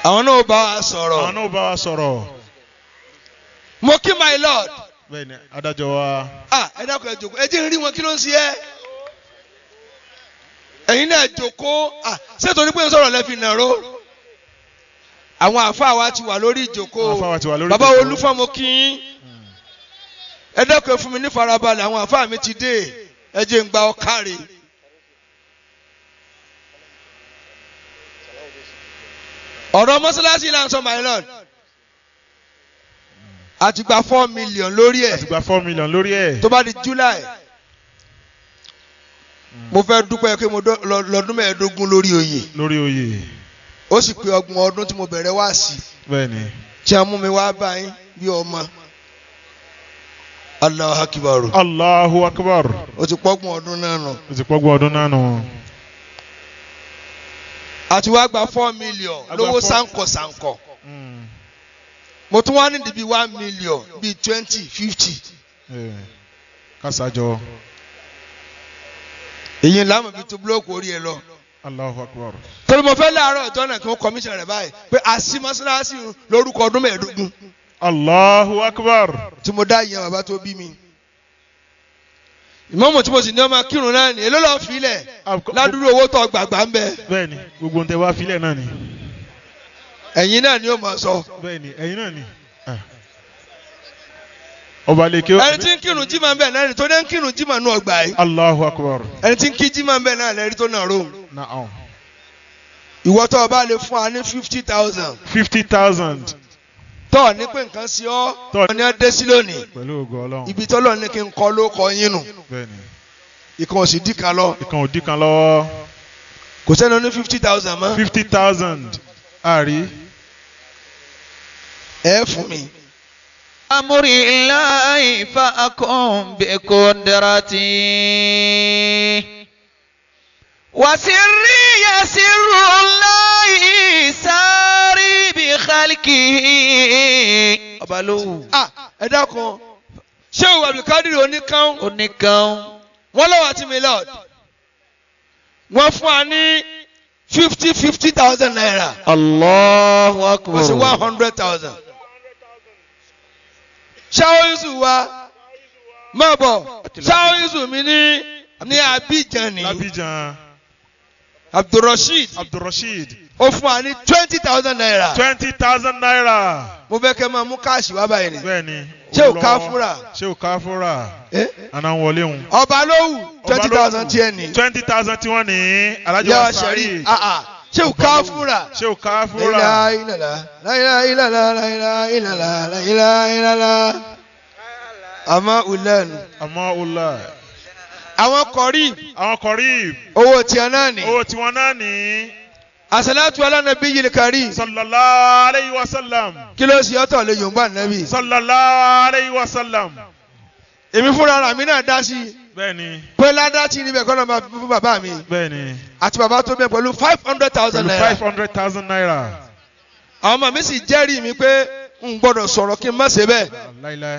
àwọn náà bá wa àwọn sọ̀rọ̀ náà bá wa sọ̀rọ̀ mo kí my lord bẹ́ẹ̀ ni adájọ́ wa ah ẹ dákun ẹ jòkó ẹ jẹ́ n rí wọn kí ló ń ṣe ẹ́ ẹ̀yin náà jòkó ah ṣé torí pé ń sọ̀rọ̀ lẹ́fi nàró àwọn àáfàá wa ti wà lórí ìjòkó Àwọn àfáà wa ti wà lórí bàbá ìjòkó. olúfọ́mọ kí yín ẹ dákun ẹ fún mi ní farabalẹ̀ àwọn àáfàá mi ti dé ẹ jẹ́ ń gba ọkàrè. ọ̀rọ̀ mọ́sálásí là ń sọ my lord a ti gba four million lórí ẹ̀ àti gba four million lórí ẹ̀ tó bá di july mo fẹ́ dúpẹ́ pé mo dọ́- lọ- lọ́dún mẹ́ẹ̀ẹ́dógún lórí oyè lórí oyè ó sì pé ọgbọ̀n ọdún tí mo bẹ̀rẹ̀ wá sí bẹ́ẹ̀ ni tí a mú mi wá báyìí bí ọmọ Allahu Akbar Allahu Akbar ó ti pọ́gbọ̀n ọdún náà nù o ti pọ́gbọ́n ọdún náà nù àti wá gba four million A gba lówó four- sáǹkọ̀ sáǹkọ̀ Mm. mo tún wá nídìí bíi one million bíi twenty fifty Eh, kásàjọ èyí ńlá mọ̀ fi tó búlọ́ọ̀kù orí ẹ lọ. Allahu Akbar torí mo fẹ́ láàárọ̀ ìjọ náà kí wọ́n kọmíṣàn rẹ̀ báyìí pé àṣì mọ́ṣáláṣí lórúkọ ọdún mẹ́ẹ̀ẹ́dógún Allahu Akbar tí mo dá ìyẹn bàbá tó bí mi. ìmọ̀mù tí mo sì ní ọmọ kírun náà ni èló lọ́ọ́ filẹ̀ ládùúgbò owó tó gbàgbà ń bẹ bẹ́ẹ̀ ni gbogbo ń tẹ wá filẹ̀ náà ni ẹ̀yin náà ni ó mọ̀ sọ. bẹ́ẹ̀ ni ẹ̀yin náà ni Ah. ọba lèkè ẹni tí ń kírun jímọ̀ ń bẹ náà ni tó dé ń kírun jímọ̀ nù ọgbà yìí Allahu Akbar ẹni tí ń kí jímọ̀ ń bẹ náà lẹ́rí tó náà rò. naam ìwọ tó o bá lè fún wa ní fifty thousand fifty thousand tó o ní pé nǹkan sí ọ Tó- ọ ní ọ dé sí lónìí pẹ̀lú ògo Ọlọ́run ibi tó lọ ní kí n kọ ló kọ yín nù bẹ́ẹ̀ ni ìkan ò sì dì kan lọ ìkan ò dín kan lọ́wọ́ kò sẹ́ni ó ní fifty thousand mọ́ fifty thousand àrí ẹ fún mi. أمر الله فأكن بقدرتي وسري يسر الله ساري بخلقه أبلو ah ẹ dákun ṣé o abdulkadir oníkan oníkan wọn lọ́wọ́ àti milord wọ́n fún wa ní fifty fifty thousand naira Allahu kò sí one Akbar hundred thousand. ṣáwó yusuf wa máa bọ̀ ṣáwó yusuf mi ní ní abidjan ní Abidjan abdulrasheed Abdulrasheed ó fún wa ní twenty thousand naira twenty thousand naira mo fẹ́ kẹ́ máa mú káàṣì wá báyìí ni bẹ́ẹ̀ ni Ṣé o owó ká lọ́wọ́. fúnra? ṣé o ká fúnra Eh? àná ń wọlé òun. ọba lówù twenty thousand tiẹ̀ ní twenty thousand tí wọ́n ní alájọ yàrá wa sẹ́rí sáré ah ah ṣé o ká fúnra. ṣé o ká fúnra La ilaha illallah, la ilaha illallah, la ilaha illallah, la ilaha illallah. àmọ́ ulẹ́nu. àmọ́ ọlá àwọn kọ̀rí àwọn kọ̀rí owó tiẹ̀ náà ní. owó tiwọn náà ní àṣàlátù alánàbí yìí kárí. sallallahu alayhi wa sallam kí ló ṣe ọ́tọ̀ lè yòǹbà nàbí. sallallahu alayhi wa sallam èmi fúnra ara mi náà dá sí i. bẹ́ẹ̀ni pé ládàtì níbẹ̀ kọ́ náà máa fi fún bàbá mi. bẹ́ẹ̀ni àti bàbá tó bẹ̀ pẹ̀lú five hundred thousand pẹ̀lú naira. five hundred thousand naira àwọn ọmọ mi sì jẹ́rìí mi pé n gbọ́dọ̀ sọ̀rọ̀ kí n má ṣe bẹ́ẹ̀. láíláí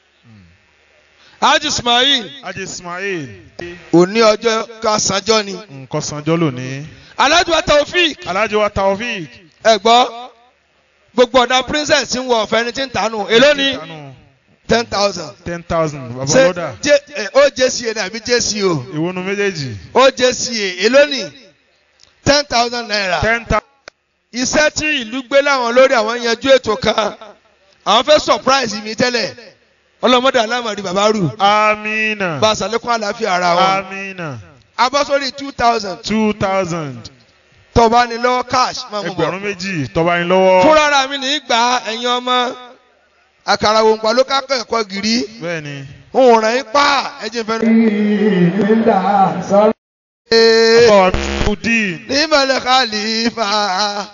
Haji Ismail ajé ismail òní ọjọ́ kásánjọ́ ni. nǹkan sanjọ́ lónìí Alhaji wa Taofik alájọ wa taofik ẹ gbọ́ gbogbo ọ̀dà princess ń wọ ọ̀fẹ́ ní tí ń tànù èló ni ten thousand. ten thousand bàbá ṣé lọ́dà J- eh, OJCA ni àbí JCO ìwọ́nu méjèèjì OJCA èló ni ten thousand naira. ten thousand iṣẹ́ tí ìlú gbé láwọn lórí àwọn yanjú ètò kan àwọn fẹ́ surprise mi tẹ́lẹ̀ ọlọ́mọdé alámọ̀rí bàbá rù amina bá a sàlékún àlàáfíà ara wọn. amina abọ́sórí two thousand two thousand tọ́ba ni lọ́wọ́ cash máa mú ẹgbẹ̀rún bọ̀. méjì tọ́ba yín lọ́wọ́ fúnra ara mi ní í gba ẹ̀yin ọmọ àkàrà òǹpà ló ká ẹ̀kọ́ gírí bẹ́ẹ̀ ni òun rẹ̀ ń pa ẹ̀jẹ̀ fẹ́. báwa nudin ní ìmọ̀lẹ̀ khalifa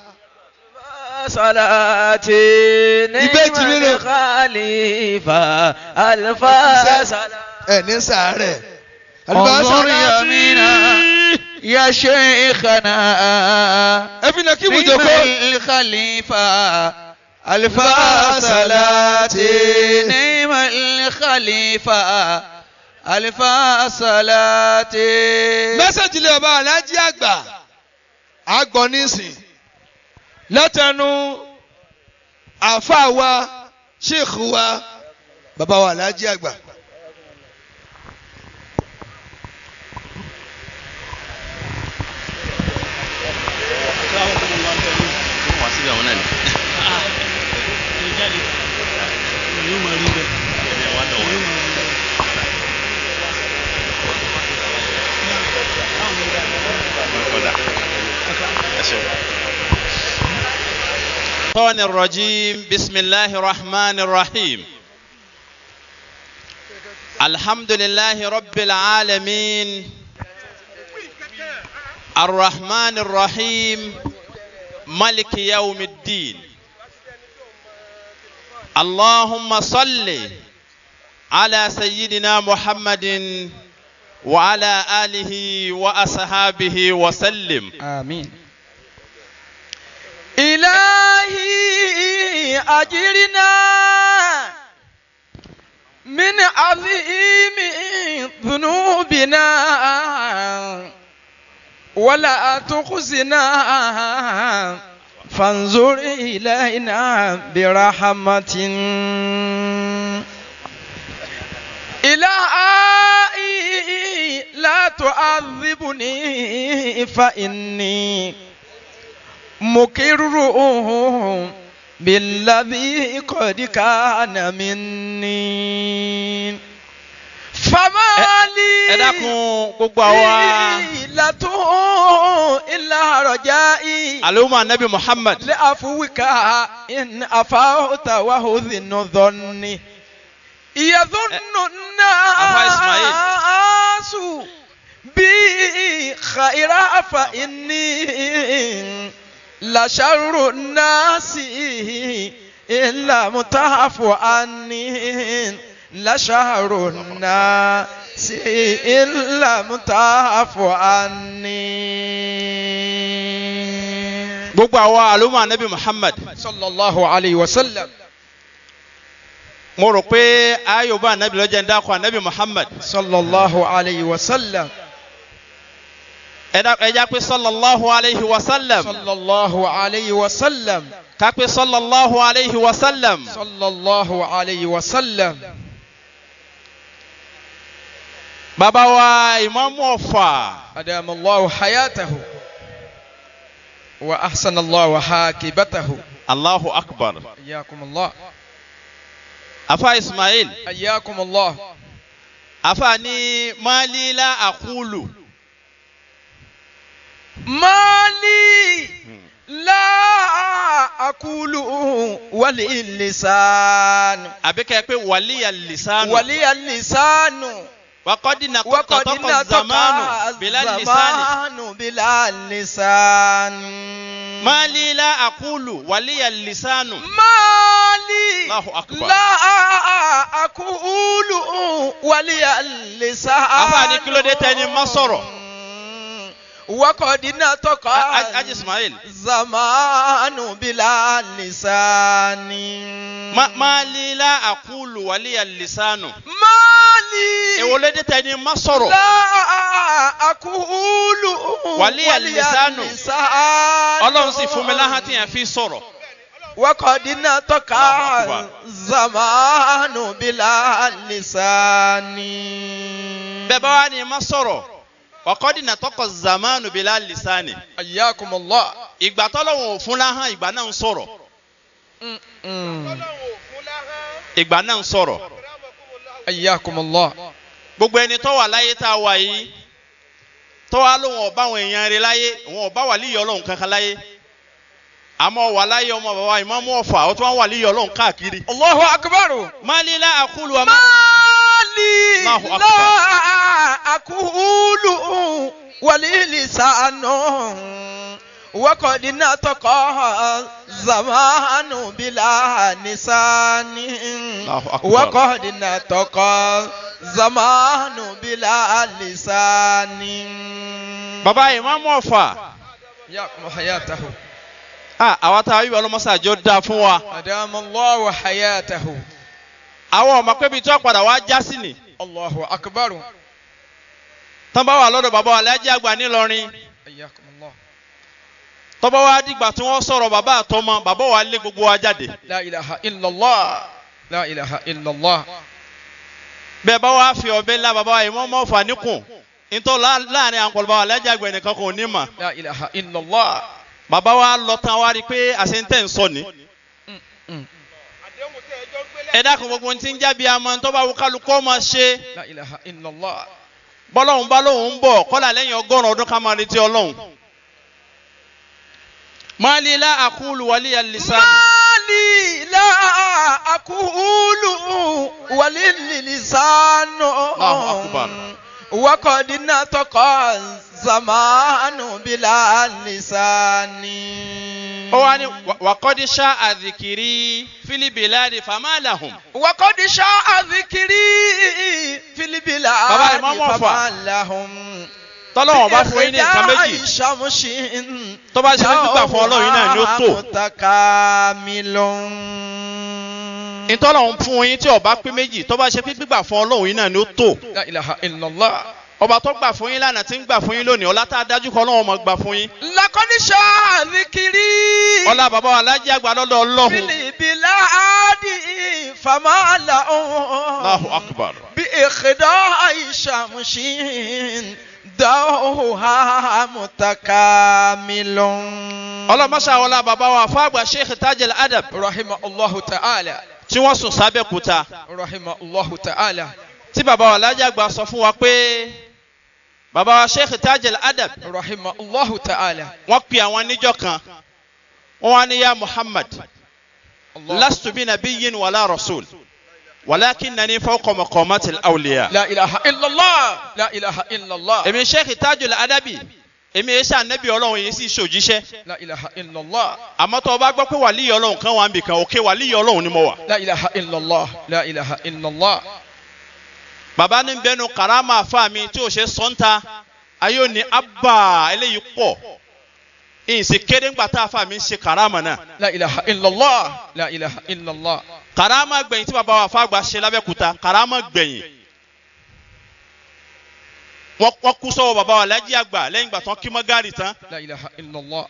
صلاتي ìbejì mi نعم rè الخليفة ألف صلاة ẹ̀ ní sàárẹ̀. انظر يمينا يا شيخنا ẹ fi nà kí نعم ibùjókòó. الخليفة ألف صلاة. صلاة نعم الخليفة ألف صلاة mẹ́sàgì lè ọba alájí àgbà àgbọ̀ nísìn látẹnu àfa wa sheikh wa bàbá wa alhaji àgbà. wá síbi àwọn náà ni. الشيطان الرجيم بسم الله الرحمن الرحيم الحمد لله رب العالمين الرحمن الرحيم ملك يوم الدين اللهم صل على سيدنا محمد وعلى آله وأصحابه وسلم آمين إلهي أجرنا من عظيم ذنوبنا ولا تخزنا فانظر إلينا برحمة إلهي لا تعذبني فإني مكر بالذي قد كان مني فما لي ẹ dákun gbogbo àwa إلة إلا رجائي àlùmọ́ anabi muhammad لعفوك إن أفوت وهذن ظني يظن أفا إسماعيل. الناس بي خيرا فإني لشر الناس إلا متعف عني لشر الناس إلا متعف عني gbogbo àwa àlùmọ́ anabi muhammad صلى الله عليه وسلم mo rò pé ayọ̀bá anabi lọ́jọ́ ń dákọ̀ anabi muhammad صلى الله عليه وسلم ẹ dá- ẹ já pé sallallahu alayhi wa sallam صلى الله عليه وسلم ká pé sallallahu alayhi wa sallam صلى الله عليه وسلم bàbá wa ìmáàmù ọ̀fà أدام الله حياته وأحسن الله حاكبته allahu akbar حياكم الله afa ismail حياكم الله afa ní malila akulu ما لي لا أقول ولي اللسان àbíkẹ́ pé wàlíyà lisanu ولي اللسان wakọ́dí na وقد kọ́tọ́ zamanu bila lisani الزمان بلا لسان malila akulu wàlíyà lisanu مالي الله أكبر. لا أقول ولي اللسان afa ní kílódé tẹni má sọ̀rọ̀ وقد نطق A- A- Haji Ismail زمان بلا لسان Ma- malila akulu wàlíyà lisanu مالي èwòlédé tẹni má sọ̀rọ̀ لا أقول ولي اللسان. اللسان ọlọ́run sì fún mi láhàn tí yẹn fi sọ̀rọ̀ وقد نطق الله أكبر. زمان بلا لسان bẹ́ẹ̀ bá wà ní má sọ̀rọ̀ wakọ́dí na tọkọ zamanu bila lisani حياكم الله ìgbà tọ́lọ́wọ̀n ò fún láhàn ìgbà náà ń sọ̀rọ̀ Mm. ìgbà náà ń sọ̀rọ̀ حياكم الله gbogbo ẹni tó wà láyé tá a wà yìí tó wà lóun ọba àwọn èèyàn rẹ láyé òun ọba wà líyọ ọlọ́run kankan láyé àmọ́ wà láyé ọmọ bàbá ìmọ̀mú ọ̀fà ó tún wà wà líyọ ọlọ́run káàkiri. الله أكبر malila akulu wa ma. مالي الله لا أقول ولي لسان وقد نطق زمان بلا لسان الله أكبر. وقد نطق زمان بلا لسان bàbá ìmọ̀mú ọ̀fà يقم حياته ah, àwa tá a yí ọlọ́mọsàjọ́ dáa fún wa أدام الله حياته àwọn ọmọ pé ibi tí wọ́n padà wá já sí ni الله أكبر tán bá wà lọ́dọ̀ bàbá wa lájẹ́ àgbà ńìlọrin حياكم الله tọ́ba wa dìgbà tí wọ́n sọ̀rọ̀ bàbá àtọmọ bàbá wa lé gbogbo wa jáde لا إله إلا الله لا إله إلا الله bẹ́ẹ̀ bá wa fi ọbẹ̀ la bàbá wa yìí wọ́n mọ̀ fà níkùn ntọ́ la- láàrin àǹkọ̀lọ́ba wa lẹ́jà gbẹ̀ nìkan kò ní mà لا إله إلا الله bàbá wa lọ tán wa rí i pé àṣentẹ́ ń sọ ni Mm. ẹ dákun gbogbo ohun tí ń jábí àmọ́ tọ́ba wo kálukọ́ máa ṣe لا إله إلا الله bọ́lọ́hún bá lóun ń bọ̀ kọ́lá lẹ́yìn ọgọ́rùn ọdún ká máa retí ọlọ́hun. máàlì ilá àkúlù wàlí àlìsàn. مالي لا أقول وللسان الله أكبر. وقد نطق الزمان بلا لسان ó wá ní wàkọ́dí ṣá àdìkìrí fílíbìláàdì fàmáàlàhùn. وقد شاء ذكري في البلاد بابا إمام وفا. فما لهم tọ́lọ́wọ̀n bá fún yín ní nǹkan méjì شمس tó bá ṣe fún gbígbà fún ọlọ́run yín náà ni ó tó. متكامل ìtọ́lọ́hún fún yín tí ọba pé méjì tó bá ṣe pé gbígbà fún ọlọ́run yín náà ni ó tó. لا إله إلا الله ọba tó gbà fún yín lánàá tí ń gbà fún yín lónìí ọlá tá a dájú kọ́ ọlọ́run ọmọ gbà fún yín. لقد شاء ذكري ọlá bàbá wa alájí àgbà lọ́dọ̀ في ọlọ́run. البلاد فما لهم Allahu akbar. بإخداع شمس ضوها متكامل ọlọ́mọṣà wọlá bàbá wa fáàgbà sheikh tajil adab رحمه الله تعالى tí wọ́n sùn sábẹ́ kúta. رحمه الله تعالى tí bàbá wa alájí àgbà sọ fún wa pé bàbá wa sheikh tajil adab رحمه الله تعالى wọ́n pe àwọn níjọ́ kan wọ́n wá ní ya muhammad الله lastu bi nabiyyin wala rasul walakinnani fawqa maqamati al-awliya. لا إله إلا الله لا إله إلا الله èmi sheikh tajul adabi èmi yẹn ṣe ànábì ọlọ́run yìí sì ṣòjíṣẹ́ لا إله إلا الله àmọ́ tó o bá gbọ́ pé wàlíyé ọlọ́run kan wà ń bì kan òkè wàlíyé ọlọ́run ni mo wà. لا إله إلا الله لا إله إلا الله bàbá ní bẹnu karama afa mi tí o ṣe sọ́ńtà ayé ò ní abba eléyìí pọ̀ ìsì kéde ńgbà tá afa mi ń ṣe karama náà لا إله إلا الله لا إله إلا الله karama gbẹ̀yìn tí bàbá wa fàgbà ṣe lábẹ́kúta karama gbẹ̀yìn wọ́n wọ́n kú sọ́wọ́ bàbá wa lájí àgbà lẹ́yìn ìgbà tán kí mọ́ gààrí tán لا إله إلا الله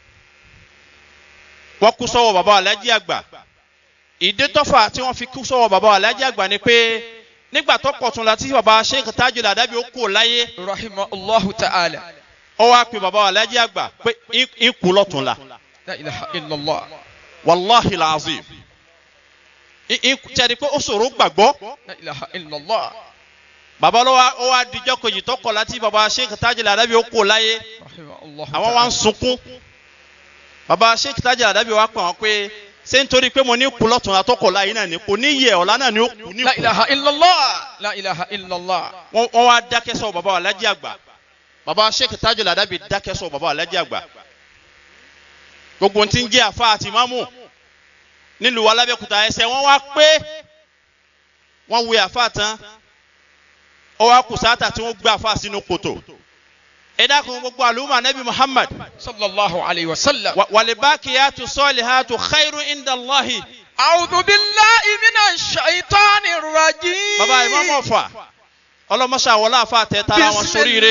wọ́n kú sọ́wọ́ bàbá wa lájí àgbà ìdí tọ́fà tí wọ́n fi kú sọ́wọ́ bàbá wa lájí àgbà ni pé nígbà tó pọ̀ tún la tí bàbá sheikh tajul adabi ó kú láyé رحمه الله تعالى ó wá pe bàbá wa lájí àgbà pé ń kú lọ́tún la. لا إله إلا الله wàláhi làzim tẹ̀lé pé ó ṣòro gbàgbọ́ لا إله إلا الله bàbá lọ́wọ́ ó wá dijọ́ kejì tó kọ̀ láti bàbá sheikh tajil adabi ó kò láyé رحمه الله àwọn wá ń sunkún bàbá sheikh tajil adabi wá pè wọ́n pé ṣé nítorí pé mo ní kú lọ́tún àtọ́kọ̀ láyé náà ní kò ní yẹ ọ̀la náà ní ó kú ní لا kú إله إلا الله لا إله إلا الله wọ́n wọ́n wá dákẹ́ sọ bàbá wa lájí àgbà bàbá sheikh tajil adabi dákẹ́ sọ bàbá wa lájí àgbà gbogbo ti ń jẹ́ àfa àti mámù nílùú wa lábẹ́kúta ẹsẹ̀ wọ́n wá pé wọ́n wé àfa tán ó wá kù sáátà tí wọ́n gbé àfa sínú kòtò ẹ dákun gbogbo àlùmọ́ anabi muhammad صلى الله عليه وسلم wa- walibakiyatu salihatu khairu inda allahi أعوذ بالله من الشيطان الرجيم bàbá ìmọ̀mọ̀ ọ̀fà ọlọ́mọṣà wọlé àfa tẹ tara wọn sóríire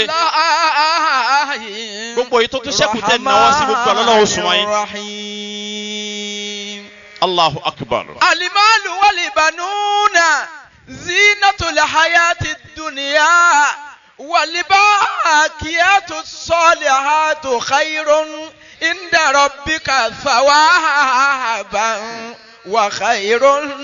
gbogbo yìí tó tún ṣẹ́kù tẹ̀ náwó sí gbogbo ọlọ́lọ́wọ́ sùn wáyé الرحيم allahu akbar. المال والبنون زينة الحياة الدنيا والباقيات الصالحات خير عند ربك ثوابا وخير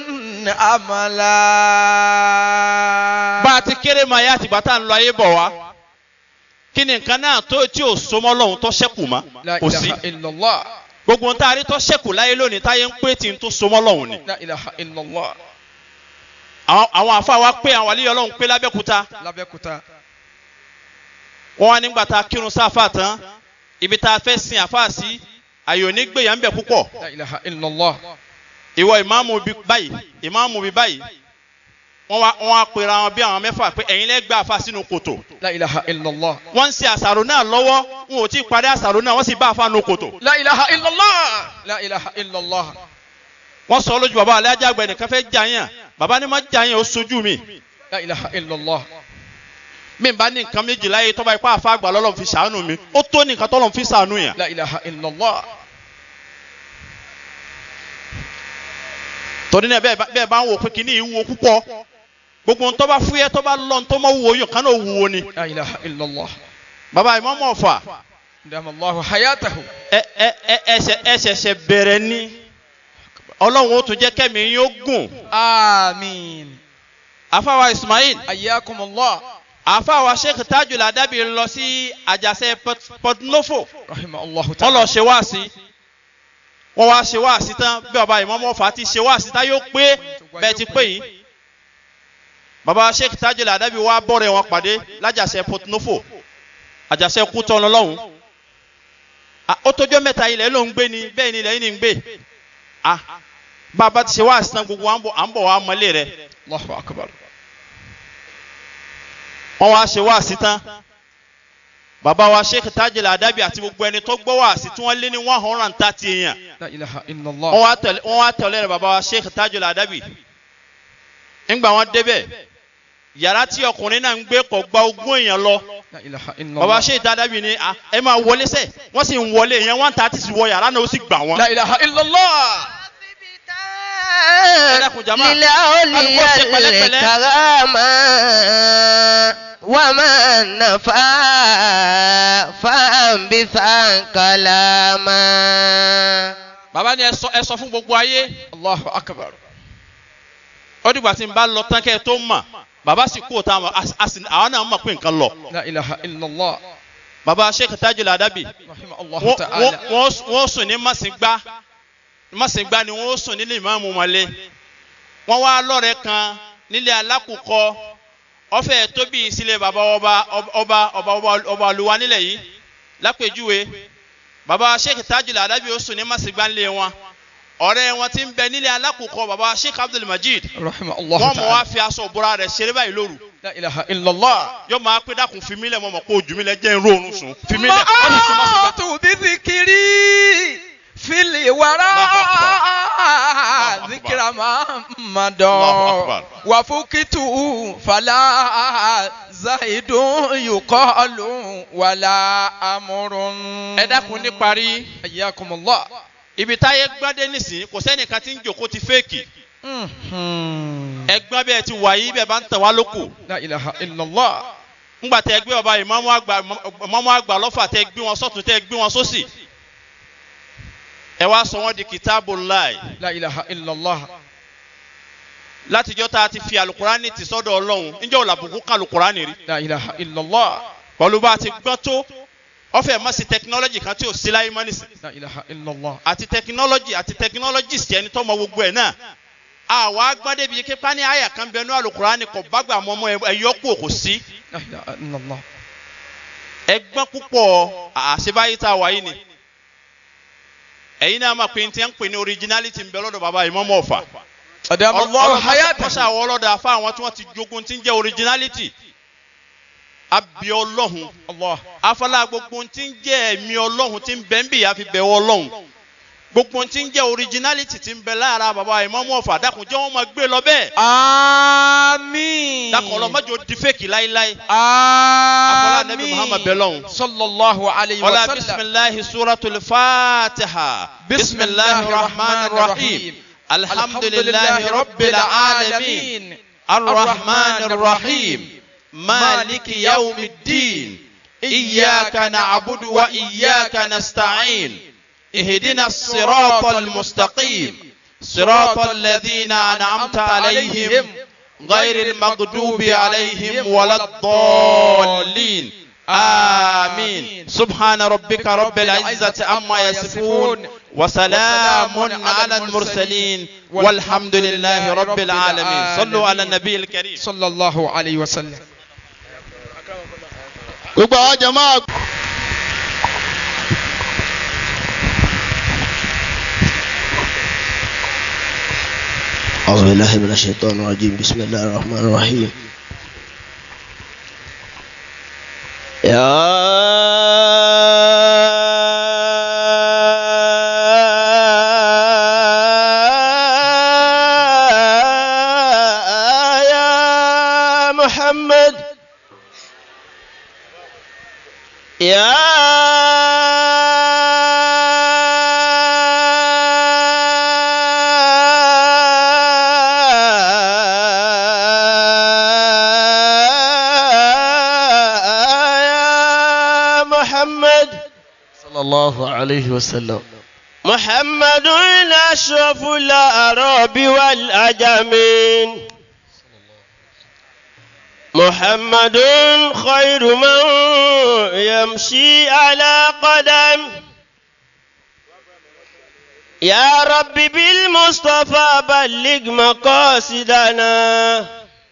أملا bá a ti kéré máa yá àtìgbà tá à ń lọ ayé bọ̀ wá kí ni nǹkan náà tó tí ò sọmọ́ lọ́hùn tó ṣẹ́kù mọ́ لا kò sí إله إلا الله gbogbo ohun tá a rí tó ṣẹ́kù láyé lónìí táyé ń pé tí n tó sọmọ́ lọ́hùn ni لا إله إلا الله àwọn àwọn àfa wa pé àwọn àlíyọ lọ́hùn pé lábẹ́kúta lábẹ́kúta wọ́n wá nígbà tá a kírun sáfà tán ibi tá a fẹ́ sin àfa sí àyò ní gbèyà ń bẹ̀ púpọ̀ لا إله إلا الله ìwọ ìmáàmù bí báyìí ìmáàmù bí báyìí wọ́n wá wọ́n á pera wọn bí àwọn mẹ́fà pé ẹ̀yin lẹ́ gbé àfa sínú kòtò لا إله إلا الله wọ́n ń ṣe àṣàrò náà lọ́wọ́ wọn ò tí ì parí àṣàrò náà wọ́n sì bá àfa nù kòtò لا إله إلا الله لا إله إلا الله wọ́n sọ lójú bàbá alájà àgbẹ̀ nìkan fẹ́ jà yàn bàbá ni má jà yàn ó sojú mi لا إله إلا الله mi bá ní nǹkan méjì láyé tọ́ba ipá àfa àgbà lọ́lọ́run fi ṣàánú mi ó tó ní nǹkan tọ́lọ́run fi ṣàánú yàn. لا إله إلا الله torí náà bẹ́ẹ̀ bá- bẹ́ẹ̀ bá ń wò pé kínní yìí wúwo púpọ̀ gbogbo ń tọ́ba fúyẹ́ tọ́ba lọ́n tó mọ́ wúwo yàn kánú wúwo ni. لا إله إلا الله bàbá ìmọ̀mọ́ ọ̀fà دام الله حياته ẹ ẹ ẹ ẹsẹ̀ ẹsẹ̀ṣẹ̀ bẹ̀rẹ̀ ni ọlọ́run ó tún jẹ́ kẹ́mi yín ó gùn. آمين àfàwà ismail حياكم الله àfàwà sheikh tajul adabi lọ sí àjàṣe Port- port nofo رحمه الله wọ́n lọ تعالى ṣe wáàsí wọ́n wá ṣe wáàsí tán bí ọba ìmọ̀mọ́ ọ̀fà ti ṣe wáàsí tán yóò pé bẹ́ẹ̀ ti pé yìí baba sheikh tajul adabi wá bọ̀rẹ̀ wọn pàdé lájàṣe port nofo àjàṣe kútọ́ lọ́lọ́hún Ah, ó tójọ́ mẹ́ta ilẹ̀ ló ń gbé ni bẹ́ẹ̀ ni ilẹ̀ yìí ni ń gbé Ah, bàbá ti ṣe wáàsí tán gbogbo wa ń bọ̀- à ń bọ̀ wá mọ́lé rẹ̀ الله أكبر wọ́n wá ṣe wáàsí tán bàbá wa sheikh tajul adabi àti gbogbo ẹni tó gbọ́ wáàsí tí wọ́n lé ní one hundred and thirty èèyàn لا إله إلا wọ́n الله wá tẹ̀lé wọ́n wá tẹ̀lé rẹ̀ bàbá wa sheikh tajul adabi ńgbà wọn débẹ̀ yàrá tí ọkùnrin náà ń gbé kọ̀ gba ogún èèyàn lọ لا إله إلا bàbá الله sheikh adabi ni "Ah, ẹ máa wọlé sẹ́ wọ́n sì ń wọlé èèyàn one thirty sì wọ yàrá náà ó sì gbà wọ́n. لا إله إلا الله dákun jama. للأولياء Kálukú ṣe pẹ̀lẹ́pẹ̀lẹ́. الكرامة وما نفع فانبثا كلاما bàbá ni ẹ sọ ẹ sọ fún gbogbo ayé الله أكبر ó dìgbà tí n bá lọ tán kẹ́ ẹ tó mọ̀ bàbá sì kú òtá àwọn náà mọ̀ pé nǹkan lọ. لا إله إلا الله bàbá sheikh tajul adabi رحمه الله wọ́n- تعالى wọ́n- wọ́n wọ́n sùn ní màsíngbá màsíngbá ni wọ́n sùn nílé ìmáàmù mọ́lé wọ́n wá lọ́rẹ̀ kan nílé alákùkọ ọ̀fẹ́ tóbi sílé bàbá ọba ọba ọba ọba ọba olùwà nílẹ̀ yìí lápèjúwe bàbá sheikh tajul adabi ó sùn ní màsíngbá nílé wọn ọ̀rẹ́ wọn ti ń bẹ nílé alákùkọ bàbá sheikh abdul majid رحمه الله wọ́n mọ̀ wá تعالى fi aṣọ òbúra rẹ̀ ṣeré báyìí lóru لا إله إلا الله yóò máa pé dákun fi mí lẹ̀ mọ́ mọ́ kó ojú mi lẹ̀ jẹ́ ń rórun sùn fi mí lẹ̀ wọ́n sì sùn màsíngbá. موت بذكري في الوراء الله أكبر. ذكر محمد الله أكبر. وفكت فلا زيد يقال ولا أمر ẹ dákun ní parí حياكم الله ibi táyé gbọ́dé nísìnyí kò sẹ́nìkan tí ń jòkó ti fẹ́ẹ̀kì Mhm. ẹgbọ́n bẹ́ẹ̀ ti wà yí bẹ́ẹ̀ bá ń tẹ̀ wá lóko لا إله إلا الله ńgbà tẹ́ gbé ọba ìmọ̀mú àgbà ìmọ̀mú àgbà lọ́fà tẹ́ gbé wọn sọ́tún tẹ́ gbé wọn sósì ẹ wá sọ wọn di kìtàbù láì لا إله إلا الله látijọ́ tá a ti fi alukurani ti sọ́dọ̀ ọlọ́run níjọ́ ò làbùkù ká alukurani rí لا إله إلا الله pẹ̀lú bá a ti gbọ́n tó ọfẹ má sí tẹkinọ́lọ́jì kan tí ò sí láyé mọ́ nísìn لا إله إلا الله àti tẹkinọ́lọ́jì àti tẹkinọ́lọ́jìsì ẹni tó mọ gbogbo ẹ̀ náà àwa agbọ́dé bíi kípa ní àyà kan bẹnu alukurani kò bágbà mọ́mọ́ ẹ̀yọ́kù kò sí لا إله إلا الله ẹgbọ́n púpọ̀ àṣebáyé tá a wáyé ni ẹ̀yin náà máa pe ní tí ń pè ní originality ń bẹ lọ́dọ̀ bàbá ìmọ̀mọ́ ọ̀fà أدام الله حياته kọ́sà àwọn ọlọ́dà afá àwọn tí wọ́n ti jogun tí ń jẹ́ originality abi ọlọ́hun الله afọlá gbogbo tí ń jẹ́ ẹ̀mí ọlọ́hun tí ń bẹ ń bì yà fi bẹ̀wọ̀ ọlọ́hun gbogbo tí ń jẹ́ originality tí ń bẹ lára bàbá ìmọ̀mọ́ ọ̀fà dákun jẹ́ wọ́n máa gbé lọ bẹ́ẹ̀ آمين dákun ọlọ́mọdé di fèkì láíláí afọlá nẹ́bí muhammad bẹ̀ lọ́hun. صلى الله عليه ولا وسلم بسم الله سورة الفاتحة بسم الله الرحمن الرحيم الحمد لله رب العالمين الرحمن الرحيم مالك يوم الدين إياك نعبد وإياك نستعين اهدنا الصراط المستقيم صراط الذين أنعمت عليهم غير المغضوب عليهم ولا الضالين آمين سبحان ربك رب العزة عما يصفون وسلام على المرسلين والحمد لله رب العالمين صلوا على النبي الكريم صلى الله عليه وسلم gbogbo àwọn jama أعوذ بالله من الشيطان الرجيم بسم الله الرحمن الرحيم يا يا محمد صلى الله عليه وسلم محمد أشرف الأعراب والأجمين محمد خير من يمشي على قدم يا رب بالمصطفى بلغ مقاصدنا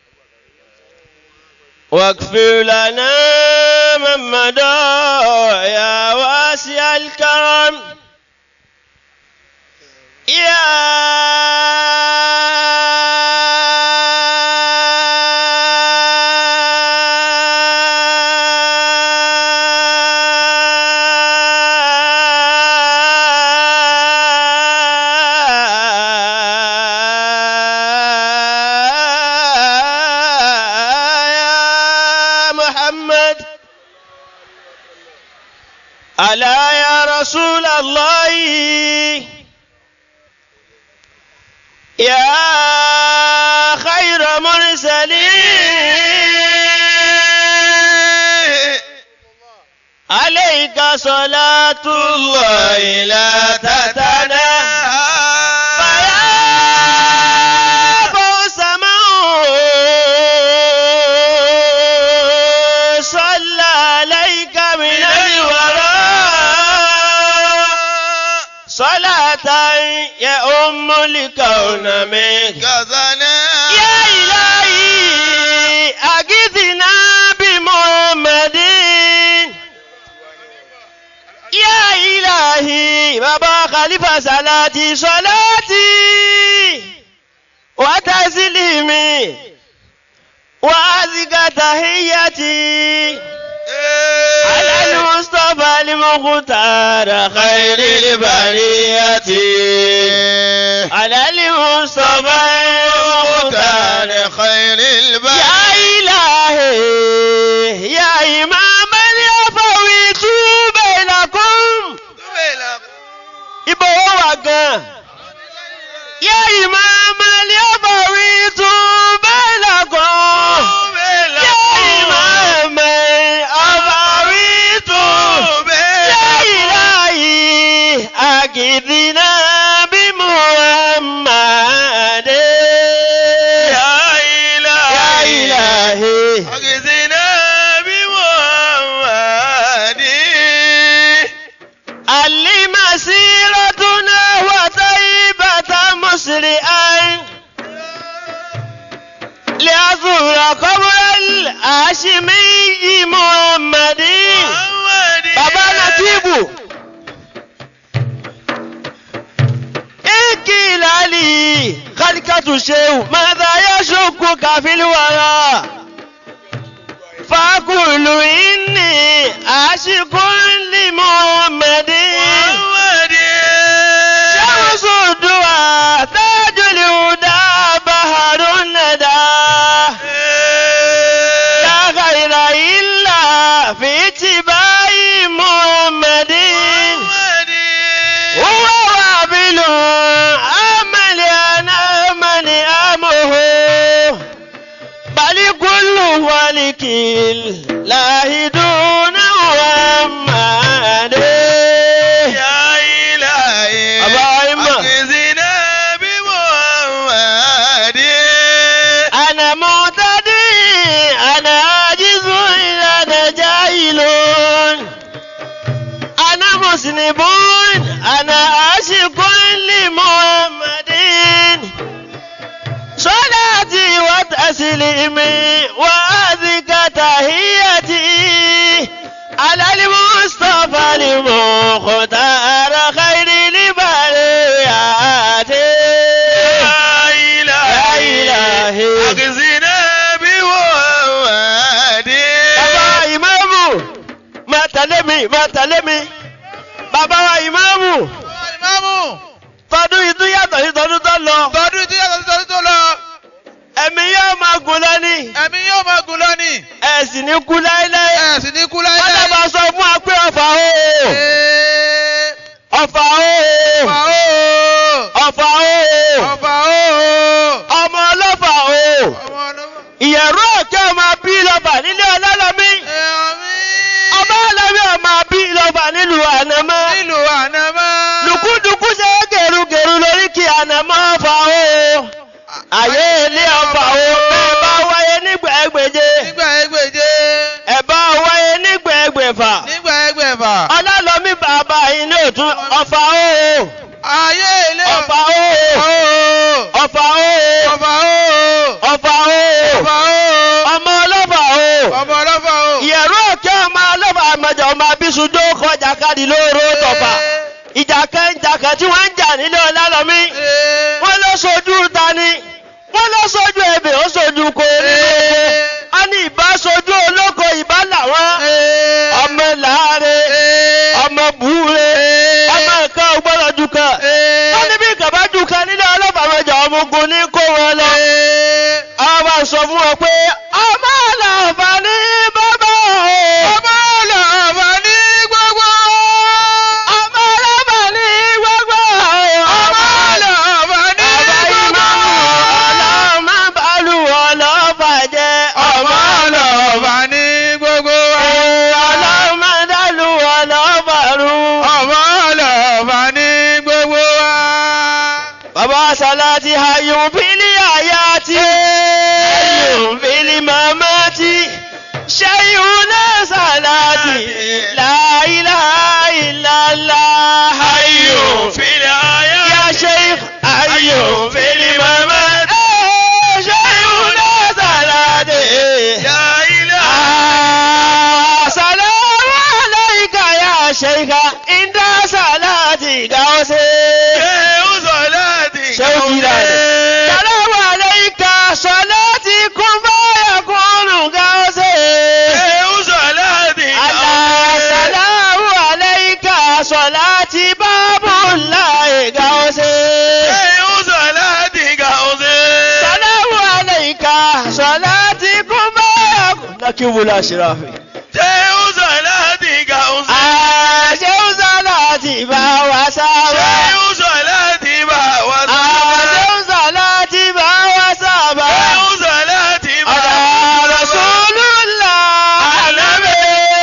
واغفر لنا من مدى يا واسع الكرم يا محمد ألا يا رسول الله يا خير مرسلين عليك صلاة الله لا تتناهى فيا فوز من صلى عليك من الوراء صلاة يا أم الكون منك يا إلهي أجدنا بمحمد يا إلهي بابا خليفة صلاتي صلاتي وتسليمي وأزكى تحيتي على المصطفى المختار خير البرية على المصطفى المختار خير البشر يا إلهي يا إمام اليفويت بينكم ibo wọn wà gan. yá ìmáàmù aliyabari tún bẹ́ẹ̀ lọ́kàn. yá ìmáàmù aliyabari tún yá ìláyì àgìdìnà bí muhammad. yá ìláyì. أجزنا بمحمد علي مسيرتنا وطيبة مسرعا لأزور قبر الهاشمي محمد بابا نتيبو إكيل علي خلقة شيء ماذا يشكك في الورى فأقول إني عاشق لمحمد شمس الدعاء تاج الهدى بحر الندى لا خير إلا في اتباع محمد هو وابل أمل أنا من أمه بل كل ولك الله دون محمد يا إلهي أبا إما. أجزنا بمحمد أنا معتدي أنا عاجز أنا جاهل أنا مذنب أنا عاشق لمحمد صلاتي وتسليمي وأزكى تحيتي على المصطفى المختار خير البريات يا إلهي إلهي. أجزنا بمحمد bàbá ìmáàmù máa tẹ̀lé mi máa tẹ̀lé mi bàbá wa ìmáàmù Ìmáàmù tọdún yìí tún yàtọ̀ sí tọdún tó lọ tọdún tí yàtọ̀ sí tọdún tó lọ ẹ̀mí yóò máa gùn lọ́ní ẹ̀mí yóò máa gùn lónìí ẹ̀ sì ní kú láéláé ẹ̀ sì ní kú wọ́n láyé. lè máa sọ fún wa pé ọ̀fà o ọ̀fà o ọ̀fà o Ọba o. ọmọ ọlọ́fà o Ọmọ ọlọ́wọ́. ìyẹ̀rú òkè ọmọ bí lọ́fà nílé ọlọ́lọ́mí Ẹ̀mí. ọmọ ọlọ́mí ọmọ bí lọ́fà nílùú ànámọ́ tún ọfà ooo ayé ilé ọfà ooo ooo ọfà ooo ọba ooo ọfà ooo ọba ooo ọmọ ọlọ́fà ooo ọba ọlọ́fà ooo. ìyẹ̀rú òkè ọmọ ọlọ́fà àmọ̀jà ọmọ abísùjó kọjá káàdì lóòrò tọ̀fà ìjà kan ìjà kan tí wọ́n ń jà nílé ọlálọ́mí wọ́n lọ sojú tani wọ́n lọ sojú ebè ó sojú kórè a ní ìbá sojú olóko ìbá làwọn ọmọ làárẹ̀ ọmọ búure ọmọ nǹkan ògbọ́dọ̀ jù kan wọ́n ní bí kàbá jù kan nílé ọlọ́fà àmọ̀jà ọmọ ogun ní kó wọn lọ àwọn bá sọ fún wọn pé ọmọ àlàáfà ní bàbá o. ọba ọlọ́fà ní gbogbo. ọmọ àlàáfà ní gbogbo o. ọba ọlọ́fà ní Bàbá gbogbo. ìmọ̀ ọlọ́mọ bàálù ọlọ́fà jẹ́ ọba ọlọ́fà ní gbogbo. ọlọ́mọ dàlù ọlọ́fà rú. ọba ọlọ́fà ní gbogbo wa. Bàbá Sàláàtì ayùn fílí àyàtì. Ayùn fílí màmátì. Ṣẹ́yìn náà Sàláàtì. La ilaha illallah. Ayùn fílí àyàtì. Yá Sheikh. Ayùn fílí màmátì. Ṣẹ́yìn náà Sàláàtì. Ya ilé. Assalamu alayka ya Sheikh. Inda Sàláàtì gáwọ́sẹ̀. Ṣéun Sọláàtì Ṣéun Jìlánì. Salamu alayka salati kun baya kunu gause. Ṣéun Sọláàtì Allah salamu alayka salati babullahi gause. Ṣéun Sọláàtì gàùsẹ̀. Salamu alayka salati kun baya kunu. Lakin wula shirafi. Ṣéun Sọláàtì gàùsẹ̀. Àṣẹ́wò salati bá wa sábà. Ṣéun Sọláàtì bá wa sábà. Àṣẹ́wò salati bá wa sábà. Ṣéun Sọláàtì bá wa Ọ̀dà sábà. Rasulullah. Ànábì.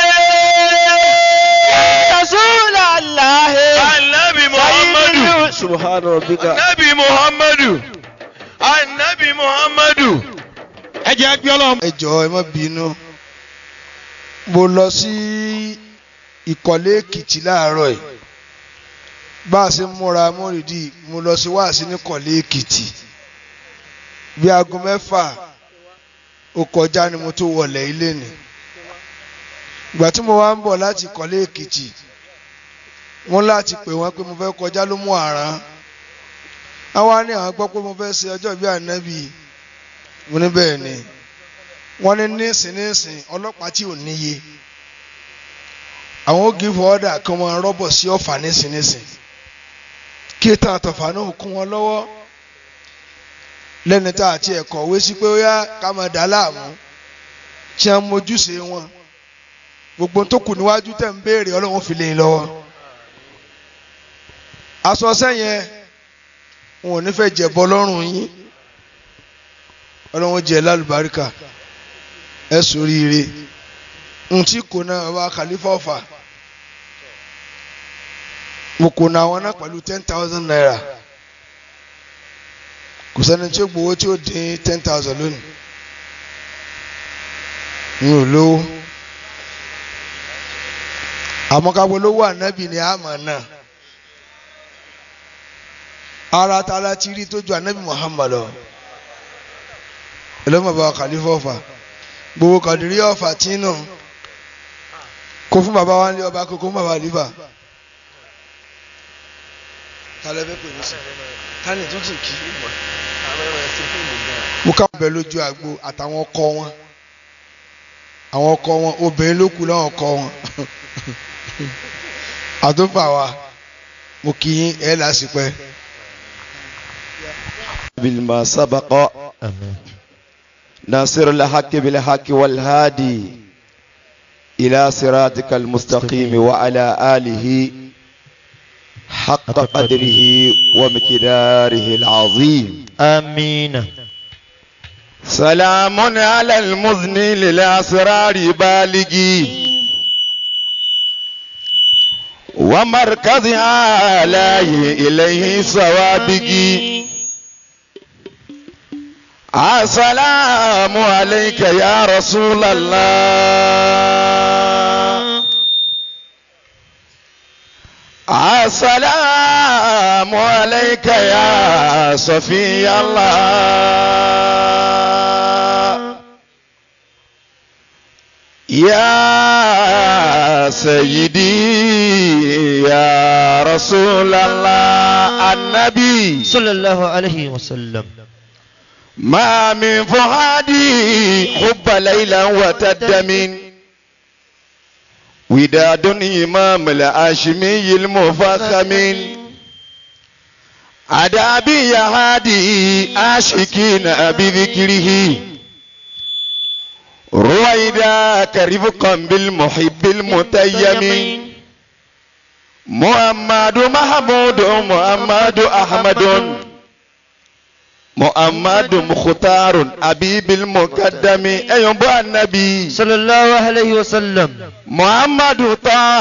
Rasulallah. Ànábì Muhammadu. Subhana rabbika. Ànábì Muhammadu. Ànábì Muhammadu. ẹ jẹ́ gbé ọlọ́run. ẹ jọ̀ọ́ ẹ má bínú mo lọ sí ìkọ̀lé èkìtì láàárọ̀ yìí bá a ṣe ń múra mórìdì mo lọ sí wáàsí ní ìkọ̀lé èkìtì bí aago mẹ́fà ó kọjá ni mo tó wọlé ilé ni ìgbà tí mo wá ń bọ̀ láti ìkọ̀lé èkìtì wọ́n láti pè wọ́n pé mo fẹ́ kọjá ló mú àrán àwa ní àwọn gbọ́ pé mo fẹ́ ṣe ọjọ́ ìbí ànábì mo ní bẹ́ẹ̀ ni wọ́n ní nísìn nísìn ọlọ́pàá tí ò níye àwọn ó give order kan wọn rọ́bọ̀ sí ọ̀fà nísìn nísìn kí tán àtọ̀fà náà kún wọn lọ́wọ́ lẹ́ni tá àti ẹ̀kọ́ wé sí pé ó yá ká máa dá láàmú tí wọ́n mójúṣe wọn gbogbo tó kù níwájú tẹ̀ ń béèrè ọlọ́run fi lè lọ́wọ́ aṣọ sẹ́yìn wọn ò ní fẹ́ jẹ̀bọ lọ́rùn yín ọlọ́run jẹ́ lálùbáríkà ẹ sóríire ntí kò náà bàbá khalifa ọ̀fà mo kò náà wọn náà pẹ̀lú ten thousand naira kò sẹ́ni tí ó gbowó tí ó dín ten thousand lónìí n ò lówó àmọ́ ká polówó ànábì ni àmọ́ náà ara ta la ti rí tó ju ànábì Muhammad lọ ẹlọ́mọ̀ bàbá khalifa ọ̀fà gbogbo kàdírí ọ̀fà tí nù kó fún bàbá wa ní ọba kó fún bàbá àlífà. kálẹ̀ bẹ́ẹ̀ pè mí sí tani tó sì kí. mo ká bẹ̀ lójú àgbo àtàwọn ọkọ wọn àwọn ọkọ wọn obìnrin ló kù láwọn ọkọ wọn àtúfà wa mo kì í ẹ̀ lásìpẹ́. بالما سبق ناصر الحق بالحق والهادي إلى صراطك المستقيم وعلى آله حق قدره ومقداره العظيم آمين سلام على المذني للأسرار بالغي ومركزها لا إليه سوابقي السلام عليك يا رسول الله السلام عليك يا صفي الله يا سيدي يا رسول الله النبي صلى الله عليه وسلم ما من فؤادي حب ليلا وتدم وداد إمام الهاشمي المفخم أدابي يا هادي عاشقين بذكره رويداك رفقا بالمحب المتيم محمد محمود محمد أحمد محمد مختار أبيب المقدم أيوب النبي صلى الله عليه وسلم محمد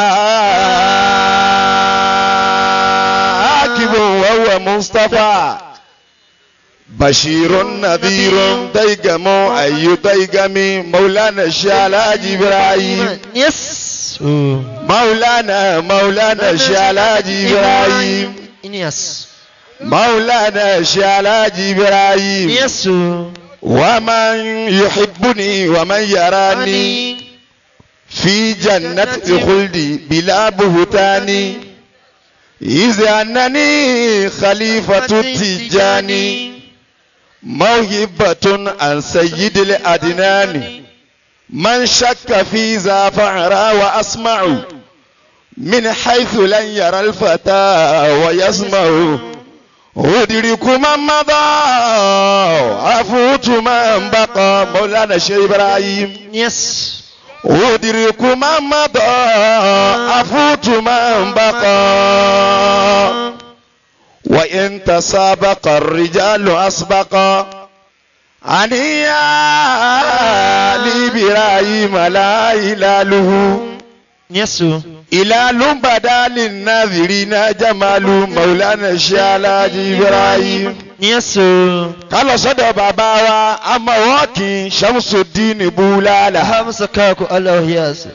طاكب وهو مصطفى بشير نذير ديقم أي ديقم مولانا الشالاج إبراهيم يس مولانا مولانا الشالاج إبراهيم يس مولانا الشالاج إبراهيم يس ومن يحبني ومن يراني في جنة الخلد بلا بهتان إذ أنني خليفة التجاني موهبة عن سيد الأدنان من شك في ذا فعرى وأسمع من حيث لن يرى الفتى ويسمع أدرك من مضى أفوت من بقى مولانا الشيخ إبراهيم يس أدرك من مضى أفوت من بقى وإن تسابق الرجال أسبقا عنيا لإبراهيم لا إلاله يس إلال بدا للناظرين جمال مولانا الشالاج إبراهيم يس ká lọ sọ́dọ̀ bàbá wa amọ̀wọ́kì Shamsuddin Bulala. همسكاك الله ياس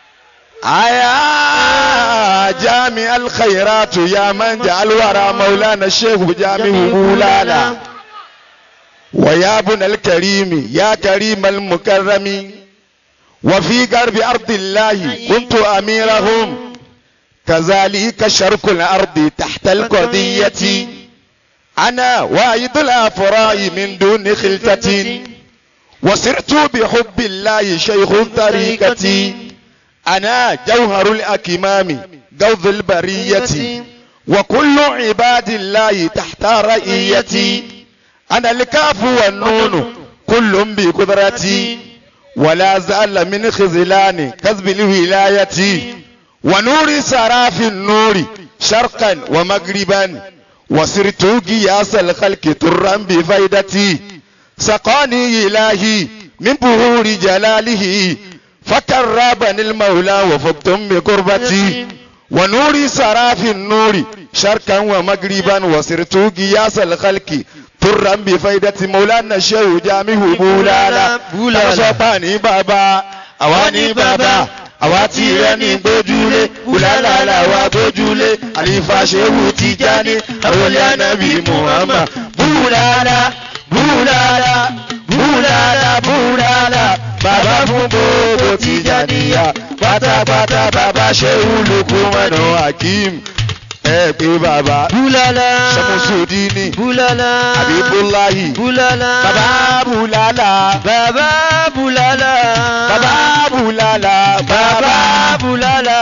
aya jami alkhairatu ya man ja'al wara maulana shehu jami Bulala. wa ya bun alkarimi ya karim almukarrami wa fi garbi ardillahi kuntu amirahum كذلك شرق الأرض تحت القضية أنا وايد الأفراء من دون خلتة وسرت بحب الله شيخ طريقتي أنا جوهر الأكمام جوذ البرية وكل عباد الله تحت رئيتي أنا الكاف والنون كل بقدرتي ولا زال من خذلان كذب الولاية ونور سراف النور شرقا ومغربا وسرت قياس الخلق ترا بفيدتي سقاني إلهي من بهور جلاله فكربني المولى وفقتم بقربتي ونور سراف النور شرقا ومغربا وسرت قياس الخلق ترا بفيدتي مولانا الشيخ جامه بولالا بولالا. بولالا بابا أواني بابا àwa tí rẹ ní gbójúlé wùlálàlà wa gbójúlé àlìfà ṣéwù Tìjání àròlé ànábì Muhammad búrálà búrálà búrálà búrálà bàbá fún gbogbo Tìjàníyà pátápátá bàbá ṣéwù Lukumanu Hakim ẹ pé bàbá بولالا Ṣàmùsùdíní بولالا Àbíbúláhì بولالا bàbá búlálà بابا بولالا bàbá búlálà بابا بولالا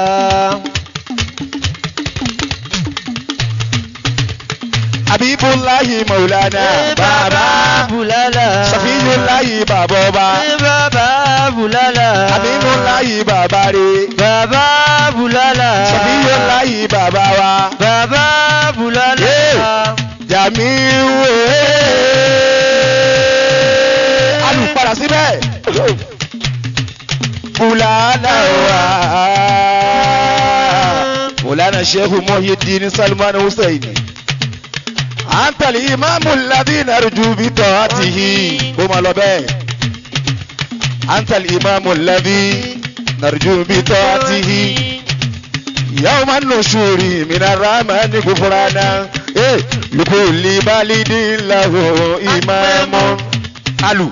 Habibulahi Maulana بابا بولالا Safiyulahi bàbá ọba بابا بولالا Habibulahi bàbá re بابا بولالا Safiyulahi bàbá wa بابا بولالا Jamiu alùpàdà síbẹ̀ Bulala wa Maulana Sheikh Muhyiddin Salman Hussein أنت الإمام الذي نرجو بطاعته قم على بيه أنت الإمام الذي نرجو بطاعته يوم النشور من الرحمن غفرانا إيه لكل بالد له إمام ألو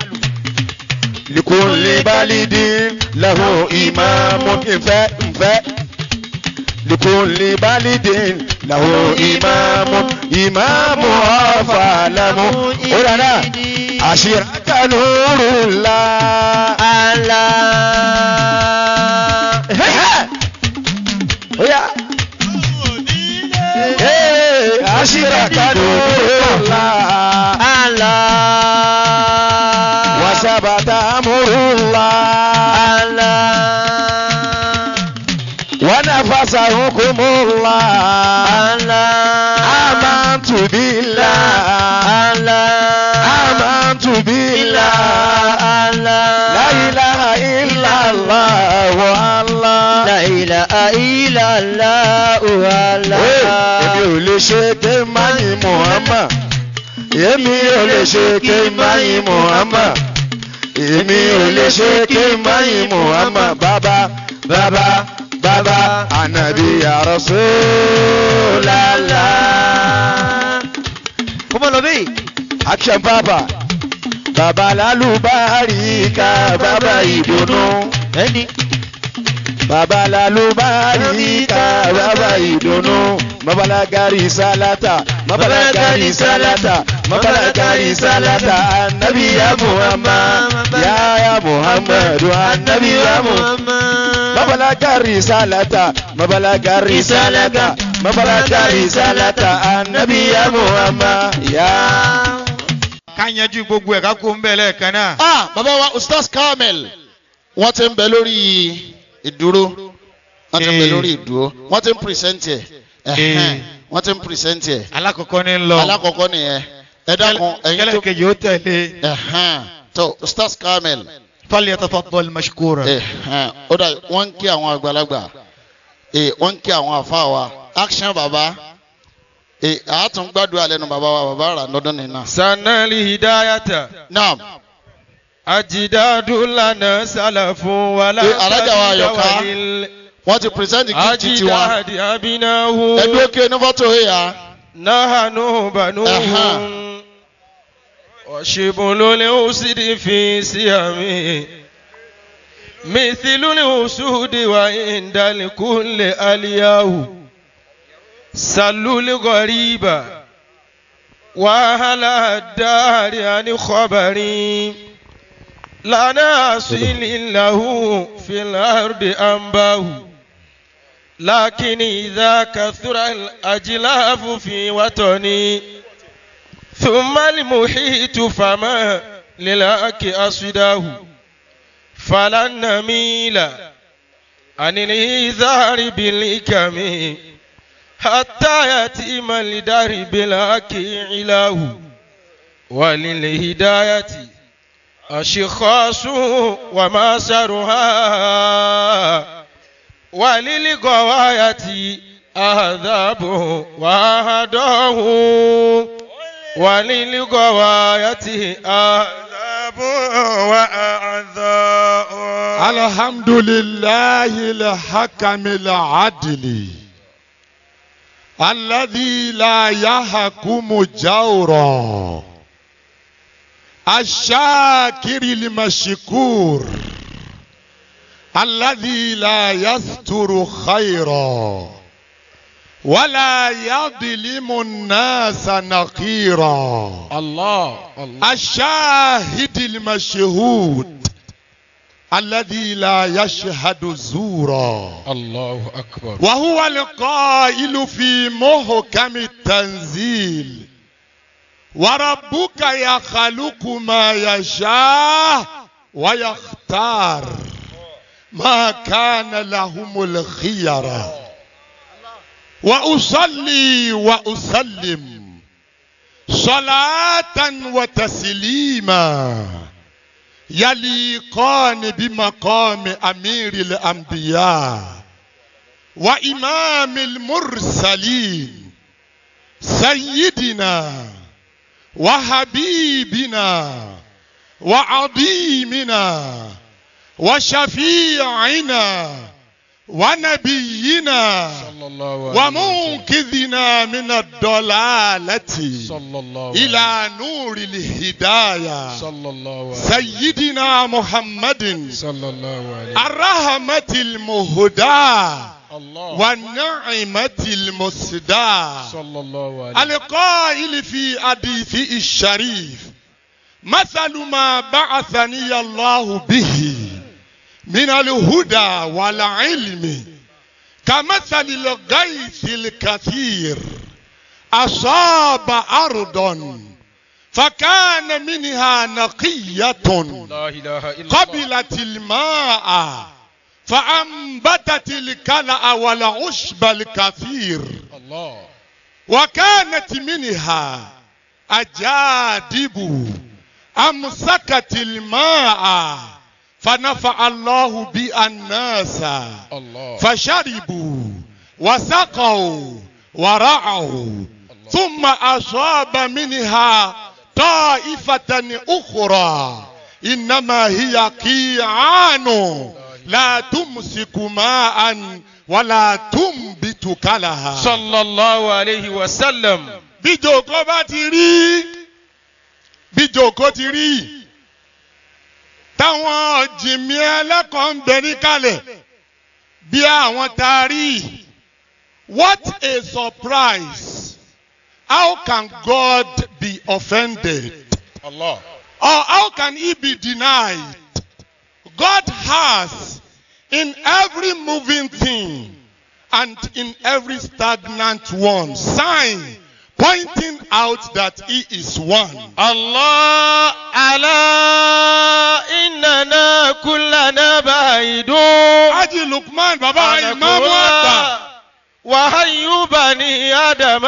لكل بالد له إمام إنفاء إنفاء لكل بالد له إمام إمام فعلم أولانا عشيرة نور الله Oya. Ee, Ashiraka nurullah. Wasabata amurullah. Wanafasa hukumullah. Amantu billah. Amantu billah. La ilaha illallah wa Allah. Ee, Èmi ò lè ṣe ké máyì Muhammad. Èmi ò lè ṣe ké máyì Muhammad. Èmi ò lè ṣe ké máyì Muhammad. Bàbá bàbá bàbá ànàbí ya Rasulallah. Kọ́mọ lọ bí. Action Papa. Bàbá lálùbáríkà bàbá ìdùnnú. Ẹni. Bàbá lálùbáríkà bàbá ìdùnnú. Mabalagari salata, mabalagari salata, mabalagari salata, annabi ya Muhammad, ya ya Muhammadu, annabi ya Muhammad. Mabalagari salata, mabalagari salata, mabalagari salata, annabi ya Muhammad, ya. ká yanjú gbogbo ẹ̀ ká kó ń bẹ̀ lẹ́ẹ̀kan náà. ah bàbá wa ustaz kamel wọ́n ti ń bẹ lórí ìdúró wọ́n ti ń bẹ Eh. lórí ìdúró wọ́n ti ń pírísẹ́ǹtì ẹ̀ ẹ̀hẹ́n, wọ́n ti ń pírísẹ́ǹtì ẹ̀ alákọ̀ọ́kọ́ ní ń lọ. alákọ̀ọ́kọ́ nìyẹn ẹ dákun ẹ̀yin tó kẹlẹ́kejì ó tẹ̀lé. ẹ̀hẹ́n, tó ustaz kamel falyatafaddal mashkura. ẹ̀hẹ́n, ó dà wọ́n ń kí àwọn àgbàlagbà eh, wọ́n ń kí àwọn àfa wa action baba eh, àátún gbàdúrà lẹ́nu bàbá wa bàbá rà lọ́dún nìyẹn. sanali hidayata naam ajidadu lana salafu wala Eh, alájà wa Àyọ̀ká. walil- wọ́n ti pírísẹ́ǹtì gift tiwọn ajidadi abinahu ẹ̀dúró kí ní fọ́tò yìí yá. nahanu banuhum washibulu liusidi fi siyami mithilu liusudi wa inda likulli aliyahu sallu ligoriba wahala dari ani khabari lana asili lahu fil ardi ambahu لكن إذا كثر الأجلاف في وطني ثم المحيط فما للأك أصداه فلن نميل عن الإيذار بالإكم حتى يتيم الدار بالأك علاه وللهداية أشخاص وماسرها وللغواية أهذاب وأهداه وللغواية أهذاب وأعذاء الحمد لله الحكم العدل الذي لا يحكم جورا الشاكر المشكور الذي لا يستر خيرا ولا يظلم الناس نقيرا الله الله الشاهد المشهود الذي لا يشهد زورا الله أكبر وهو القائل في محكم التنزيل وربك يخلق ما يشاء ويختار ما كان لهم الخيرة وأصلي وأسلم صلاة وتسليما يليقان بمقام أمير الأنبياء وإمام المرسلين سيدنا وحبيبنا وعظيمنا وشفيعنا ونبينا صلى الله عليه وسلم ومنقذنا من الضلالة صلى الله عليه إلى نور الهداية صلى الله عليه سيدنا محمد صلى الله عليه الرحمة المهداة الله والنعمة المسداة صلى الله عليه القائل في حديثه الشريف مثل ما بعثني الله به من الهدى والعلم كمثل الغيث الكثير أصاب أرضا فكان منها نقية لا إله إلا الله قبلت الماء فأنبتت الكلأ والعشب الكثير الله وكانت منها أجادب أمسكت الماء فنفع الله بها الناس الله فشربوا وسقوا ورعوا ثم أصاب منها طائفة أخرى إنما هي قيعان لا تمسك ماء ولا تنبت كلها صلى الله عليه وسلم bí jòkó bá ti rí bí jòkó ti rí táwọn jìmí ẹlẹ́kọ̀ọ́ ń bẹ níkàlẹ̀ bí àwọn tá a rí what a surprise how can God be offended الله or how can he be denied God has in every moving thing and in every stagnant one sign pointing out that he is one. الله على إننا كلنا بعيدون Haji Lukman bàbá ìmáàmù àgbà. وهي بني آدم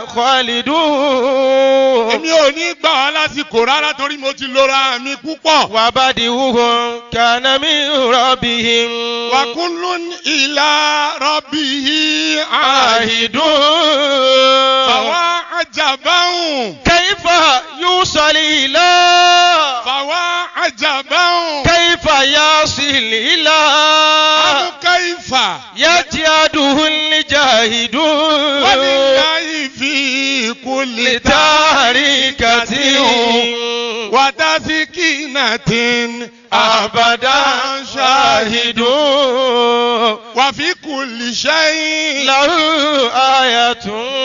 خالدون Èmi ò ní gbà wá lásìkò rárá torí mo ti lora mi púpọ̀. وبدئهم كان من ربهم Wàkúnlún ìlà rọ̀bì àhìdùn. عاهدون Fàwa àjàbáhùn. كيف يوصل إلى Fàwa àjàbáhùn. كيف يصل إلى Àbúkẹ́ ìfà. يجهده الجاهدون Wàlíláyì fi kulli لتاركة wàtásíkìnàtìn أبدا شاهدون wàfi kulli shay'in له آية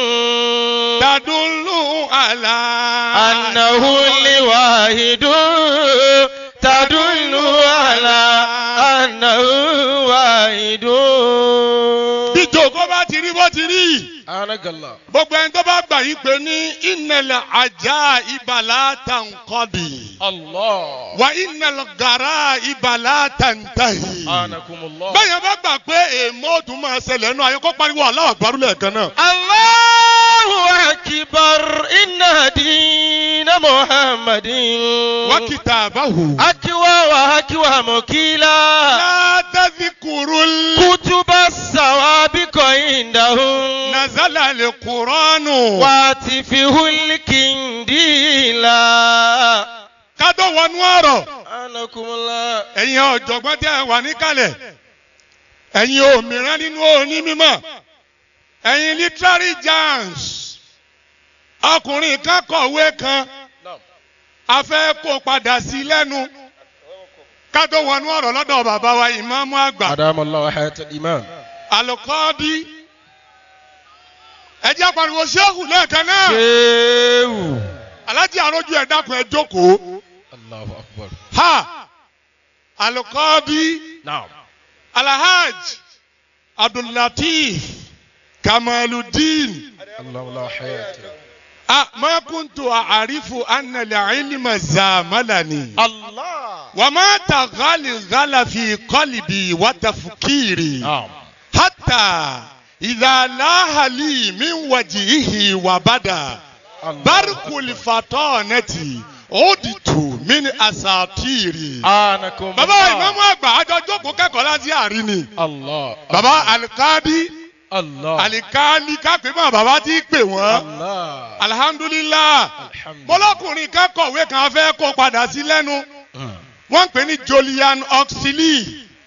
tadullu ala. أنه الواحد تدل على أنه واحد bí jòkó bá ti rí bó ti rí. أنك الله gbogbo ẹni tó bá gbà yí pé ní ìnẹ̀lẹ̀ ajá ìbàlá tàǹkọ́bì الله wà ìnẹ̀lẹ̀ gàrà ìbàlá tàǹtàhì. أنكم الله bẹ́ẹ̀ yẹn bá gbà pé èèmọ̀ ọdún máa ṣẹlẹ̀ nù ayé kó pariwo aláwọ̀ àgbárù lẹ́ẹ̀kan náà. الله أكبر إن دين محمد wọ́n kìtà àbáwò. أكوى وأكوى مكيلا látàzíkùrú كتب السوابق عندهم nazala lè kúránù. واتفه الكنديلا ká tó wọnú ọ̀rọ̀ أنكم الله ẹ̀yin ọ̀jọ̀gbọ́n tẹ́ ẹ wà níkàlẹ̀ ẹ̀yin òmìrán nínú òní mímọ́ ẹ̀yin literary giants ọkùnrin kan kọ̀wé kan a fẹ́ kó padà sí lẹ́nu ká tó wọnú ọ̀rọ̀ lọ́dọ̀ bàbá wa ìmáàmù àgbà أدام الله حياة الإيمان alùkọ́ọ́dí ẹ jẹ́ pariwo ṣéhù lẹ́ẹ̀kan náà شيو alájí àrójú ẹ̀ dákun ẹ jókòó الله أكبر ha alùkọ́ọ́dí. نعم alhaj abdullatif kamaludin الله الله حياته ah ma kuntu a'rifu anna al-ilma zamalani الله wa ma taghali ghala fi qalbi wa tafkiri نعم hatta idha laha li min wajhihi wa bada barkul fatanati uditu min asatiri. أنكم bàbá الله ìmáàmù àgbà àjọ jókòó kẹ́kọ̀ọ́ láti àárín ni. الله bàbá alikadi الله alikali kápẹ́ mọ́ bàbá tí pè wọ́n الله alihamdulilah الحمد bọ́lọ́kùnrin kan kọ̀wé kan fẹ́ kó padà sí lẹ́nu لله wọ́n ń pè ní Julian Oxley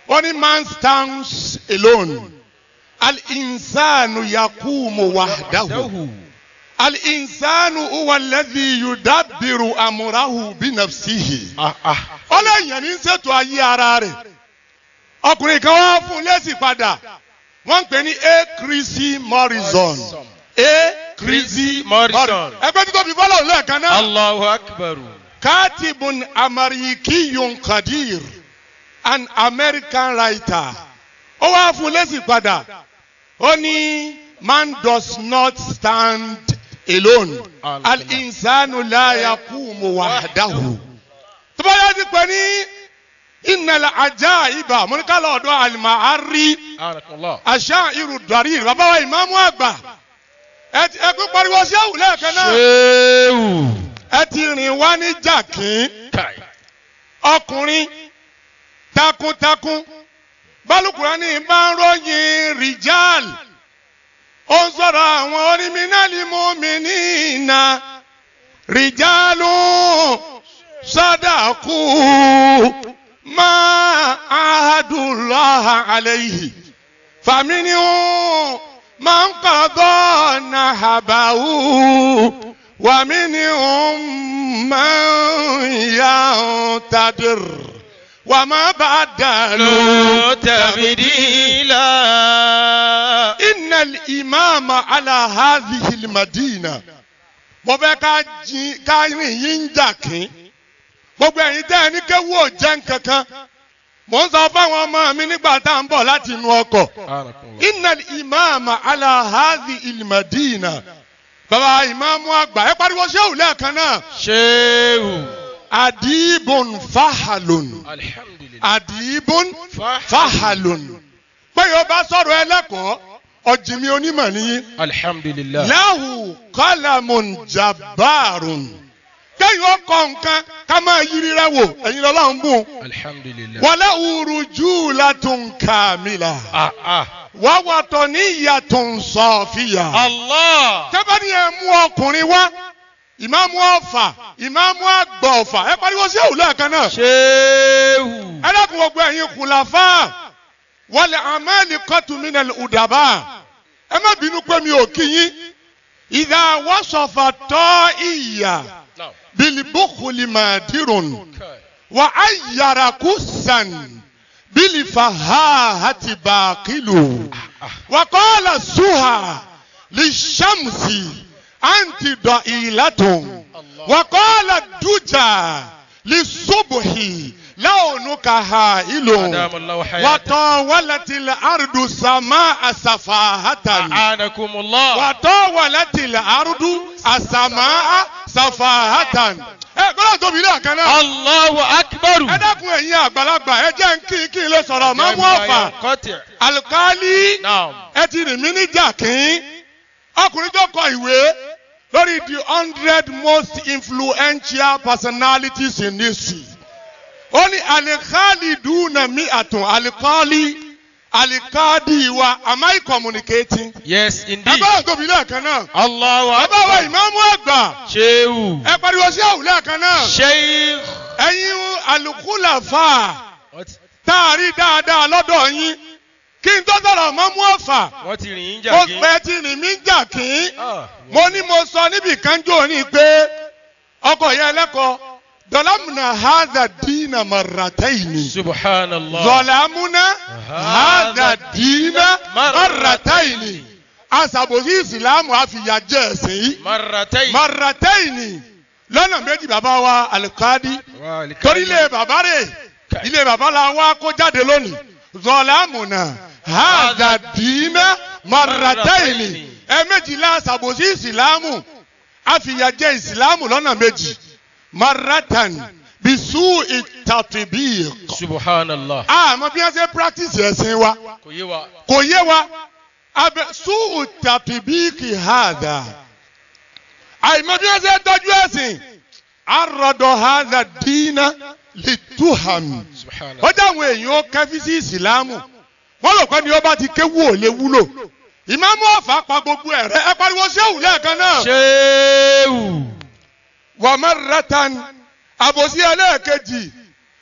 ó ní man stands alone al-insanu yakumu wahdahu al-insanu huwa alladhi yudabbiru amurahu binafsihi ó lẹ́yìn ní ṣètò ayé ara rẹ̀ ọkùnrin kan wá fún un lẹ́sìn padà wọ́n ń pè ní a chrissy morrison a chrissy morrison ẹgbẹ́ tó tóbi bọ́lá òun lẹ́ẹ̀kan náà. Allahu akbar. katibun amarikiyun kadir an american writer ó wá fún un lẹ́sìn padà ó ní man does not stand alone al-insanu la yakumu wahdahu tó bá yá ti pè ní ìnàlẹ̀ ajá ibà mọ́níkàlọ́ ọ̀dọ́ àlìmáàrí àṣà irú dàrí bàbá wa ìmáàmù àgbà ẹ ti ẹ pín pariwo sí àwùlẹ̀ kan náà ẹ ti rìn wá ní jàkín ọkùnrin takuntakun bálùkùránì bá ń ròyìn rìjàl ó ń sọ̀rọ̀ àwọn onímínàlì mọ́mìnínà rìjàlù sadaku ma ahadulaha alayhi faminihu man qada nahabahu wa minhum man yantadir wa ma badalu tabdila inna al-imama ala hadhihi al-madina mo fẹ́ ká jí ká rìn yín ń jà kín gbogbo ẹ̀yin tẹ́ ẹ ní kéwú ò jẹ́ nkankan mò ń sọ fáwọn ọmọ mi nígbà tá à ń bọ̀ láti inú ọkọ̀ inna al-imama ala hadhihi al-madina bàbá ìmáàmù àgbà ẹ pariwo ṣéwù lẹ́ẹ̀kan náà. ṣéwù. adibun fahalun adibun fahalun pé yóò bá sọ̀rọ̀ ẹlẹ́kọ̀ọ́ ọ̀jìnmi onímọ̀ nìyí. alhamdulilayi. lahu kalamun jabarun kẹ́yìn ọkọ̀ nǹkan ká máa yiri rẹ wò ẹ̀yin lọ́la ń bùn. alhamdulilayi. wala urujulatun kamila. ah ah. wà wàtọ̀ ní ìyàtọ̀ sọ̀fìyà. Allah. tẹ́bání ẹ̀ mú ọkùnrin wá ìmáàmù ọ̀fà ìmáàmù àgbà ọ̀fà ẹ pariwo sí òwúlẹ̀ kan náà. ṣéwù. ẹ dákun gbogbo ẹ̀yin kùlàfà wàlẹ̀ àmẹ́lì kọ́tùmínà ùdàbà ẹ má bínú pé mi ò kí yín ìdá wọ́sọ̀fà tọ́ ìyà bilibukuli màdìrún wà á yàrá kú sàn bilifahahati bàkìlù wà kọ́lá suha lishamsi anti dọ̀ ìlàtún wà kọ́lá dùjà lisubuhi launuka hailun وطاولت الأرض سماء سفاهة أعانكم الله وطاولت الأرض السماء سفاهة ẹ gbọ́dọ̀ tóbi ilé àkànná. Allahu akbar. ẹ dákun ẹ̀yin àgbàlagbà ẹ jẹ́ ń kí kí n lè sọ̀rọ̀ máa mú ọ̀fà. alikali ẹ ti rìn mí níjà kín. ọkùnrin tó kọ ìwé lórí the hundred most influential personalities in history ó ní alikali dùnà mí àtún alikali alikadi wa am I communicating. yes indeed. ẹgbẹ́ òtóbi lẹ́ẹ̀kan náà. Allahu akbar. bàbá wa ìmáàmù àgbà. ṣéwù. ẹ pariwo sí àwùlẹ̀ lẹ́ẹ̀kan náà. sheikh. ẹ̀yin alukulafa taari dáadáa lọ́dọ̀ yín kí n tó sọ̀rọ̀ mọ́mú ọ̀fà. wọ́n ti rìn yín jà mo kí. pẹ́ ti rìn mí jà kí. mo ní mo sọ níbi kan jò ní pé ọkọ̀ yẹn lẹ́kọ̀ọ́. ظلمنا هذا الدين مرتين سبحان الله ظلمنا هذا الدين مرتين aṣàbòsí ìsìlámù àfìyàjẹ ẹ̀sìn yìí مرتين marataini lọ́nà méjì bàbá wa alikadi torí ilé bàbá rẹ̀ ilé bàbá la wá kó jáde lónìí zọlámùnà hàdàdínà marataini ẹ̀ẹ̀mejìlá aṣàbòsí ìsìlámù àfìyàjẹ ìsìlámù lọ́nà méjì maratan bisu itatibiq. subhanallah. àmọ́ bí wọ́n ṣe practice ẹ̀sìn wa kò yé wa. kò yé wa abẹ su itatibiq hada àìmọ́ bí wọ́n ṣe tọ́jú ẹ̀sìn arọ̀dọ̀ hada dínà lituham ó jẹ́ àwọn èèyàn ó kẹ́fí sí ìsìlámù wọ́n lò pé ní ó bá ti kéwú ò lè wúlò ìmáàmù ọ̀fà pa gbogbo ẹ̀rẹ́ ẹ pariwo ṣéwù lẹ́ẹ̀kan náà. ṣéwù wàmáratan àbòsí ẹlẹ́ẹ̀kejì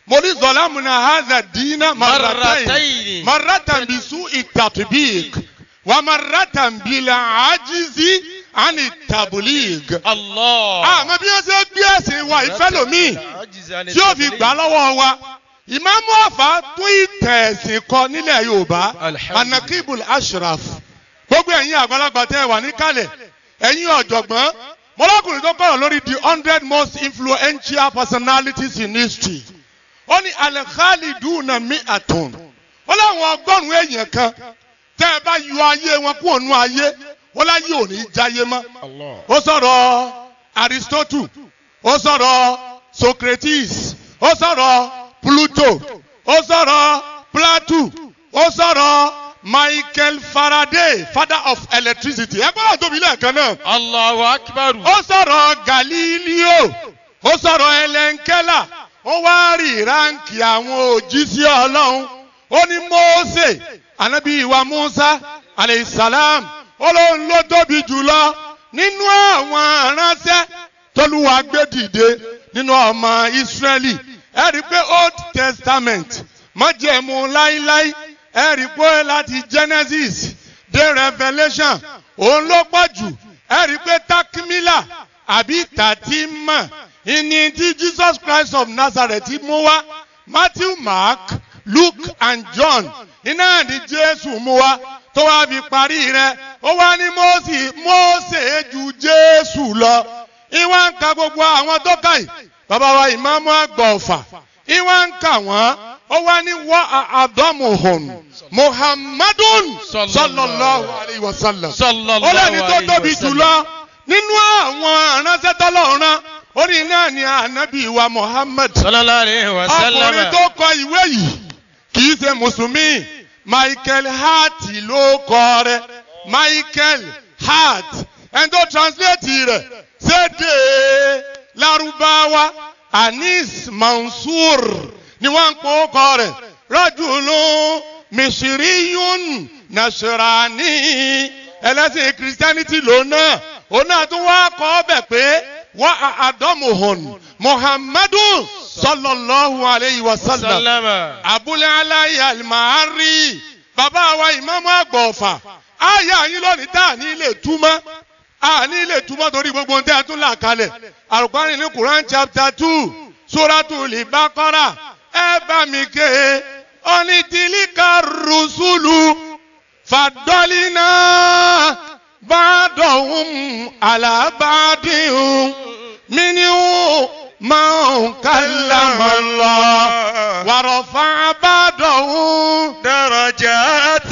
mo ní zọlámùnà haza dínà maratayin Marratayn. maratan bisu itatubik wa maratan bila ajizi ani tabulig. Allah. àmọ́ bí wọ́n ṣe gbé ẹ̀sìn wa ìfẹ́ lomi Ajiza ni tí ó fi tabligh. gbà lọ́wọ́ wa ìmáàmù ọ̀fà tún ìtẹ̀ ẹ̀sìn kọ nílẹ̀ yorùbá Alhamdulillah. anakibul ashraf gbogbo ẹ̀yin àgbàlagbà tẹ́ ẹ wà níkàlẹ̀ ẹ̀yin ọ̀jọ̀gbọ́n mọ́lákùnrin tó kọ̀rọ̀ lórí the hundred most influential personalities in history ó ní alẹ́kálídùúnà mi àtùn ó láwọn ọgọ́rùn-ún èèyàn kan tẹ́ ẹ bá yọ ayé wọn kúrò nú ayé ó láyé ò ní jáyé mọ́ Allah. ó sọ̀rọ̀ aristotle ó sọ̀rọ̀ socrates ó sọ̀rọ̀ pluto ó sọ̀rọ̀ plato ó sọ̀rọ̀ michael faraday father of electricity ẹ gbọ́dọ̀ tóbi lẹ́ẹ̀kan náà Allahu akbar. ó sọ̀rọ̀ galileo ó sọ̀rọ̀ elenkela ó wá rí ránkì àwọn òjíṣẹ́ ọlọ́run ó ní mose anabi iwa musa aleyhisalaam ó lóun ló tóbi jùlọ nínú àwọn aránṣẹ́ tólúwa gbé dìde nínú ọmọ israẹli ẹ rí i pé old testament májẹ̀mú láíláí ẹ rí i pé láti genesis dé revelation òun ló pọ̀ jù ẹ rí i pé takmila àbí tatima ìní tí jesus christ of nazareth mú wá matthew mark luke and john iná ní jésù mú wá tó wá fi parí rẹ̀ ó wá ní mose mose ju jésù lọ ìwà ń ka gbogbo àwọn tó kà yìí bàbá wa ìmáàmù àgbà ọ̀fà ìwà ń kà wọ́n ó wá ní wá àdọ́mùhùn muhammadun sallallahu alayhi wa sallam Sallallahu ó lẹ́ni tó alayhi wa tóbi sallam. jùlọ nínú àwọn aránṣẹ́ tọ́lọ́run ó ní náà ní ànábì wa muhammad Sallallahu alayhi wa sallam. ọkùnrin tó kọ ìwé yìí kì í ṣe mùsùlùmí michael hart ló kọ rẹ̀ michael hart ẹni tó translate rẹ̀ sédè lárúbáwá anis mansour ni wọ́n ń pò kọ rẹ̀ rajulun misiriyun nasirani ẹlẹ́sìn christianity lòun náà òun náà tún wá kọ́ ọ bẹ̀ pé wà á àdọ́mùhùn muhammadun sallallahu alayhi wa sallam Sallama. abúlé aláyé alimahari bàbá wa ìmáàmù àgbà ọ̀fà àyà yín lónìí tá à ní lè túmọ̀ à ní lè túmọ̀ torí gbogbo ohun tí a tún là kalẹ̀ àrùkọ́rin ní quran chapter two suratu libakora ẹ bá mi ké onítìlíkà rusulu fàdọ́línà bàdọ̀hún alábàdìhún mínú máa ń kálàmọ́ lọ wàrọ̀fà bàdọ̀hún درجات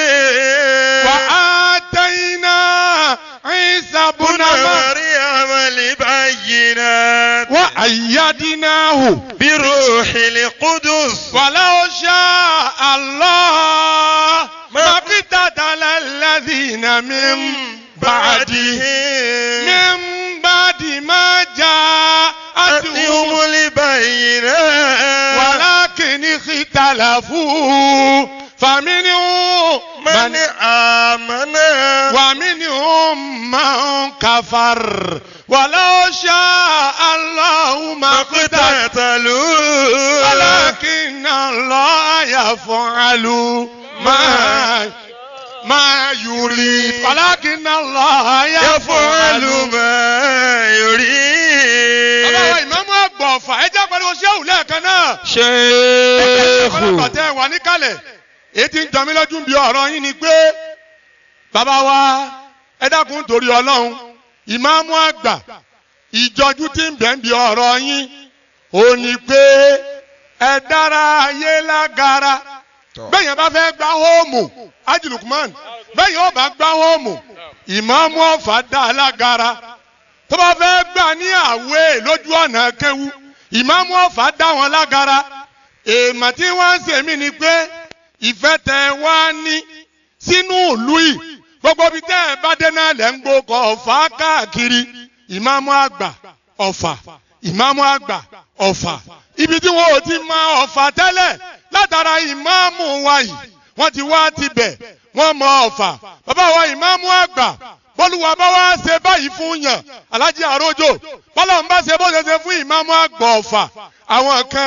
وآتينا عيسى بن مريم مريم البينات وأيدناه بروح القدس ولو شاء الله ما اقتتل الذين من بعده من بعد ما جاءتهم أتهم البينات ولكن اختلفوا فمنهم من من آمن ومنهم من كفر ولو شاء الله ما اقتتل اقتتلوا ولكن الله يفعل ما ما يريد ولكن الله يفعل يفعل ما bàbá wa يريد ìmáàmù àgbà ọ̀fà ẹ jẹ́ pariwo ṣéwù lẹ́ẹ̀kan náà. ṣéèkù ọ̀pọ̀lọpọ̀ tẹ́ ẹ wà níkàlẹ̀ èyí tí ń jọ mí lójú bí ọ̀rọ̀ yín ni pé bàbá wa ẹ dákun torí ọlọ́run ìmáàmù àgbà ìjọjú tí ń bẹ̀ ń bí ọ̀rọ̀ yín ò ní pé ẹ dára ayé lágara bẹ́ẹ̀yẹn bá fẹ́ gbá hóòmù ajilukman bẹ́ẹ̀yẹn ó bá gbá hóòmù ìmáàmù ọ̀fà dá a lágara tó bá fẹ́ gbà ní àwẹ̀ lójú ọ̀nà kéwu ìmáàmù ọ̀fà dá wọn lágara èèmọ̀ tí wọ́n ń ṣe mí ni pé ìfẹ́ tẹ wá ní sínú ìlú yìí gbogbo ibi tẹ́ ẹ bá dé náà lẹ́ ń gbókọ̀ ọ̀fà káàkiri ìmáàmù àgbà ọ̀fà ìmáàmù àgbà ọ̀fà ibi tí wọn ò ti mọ ọ̀fà tẹ́lẹ̀ látara ìmáàmù wa yìí wọ́n ti wá tibẹ̀ wọ́n mọ ọ̀fà bàbá wa ìmáàmù àgbà bọ́lúwa bá wá ṣe báyìí fún yàn alájí àrójò bọ́lá ń bá ṣe bó ṣe ṣe fún ìmáàmù àgbà ọ̀fà àwọn kan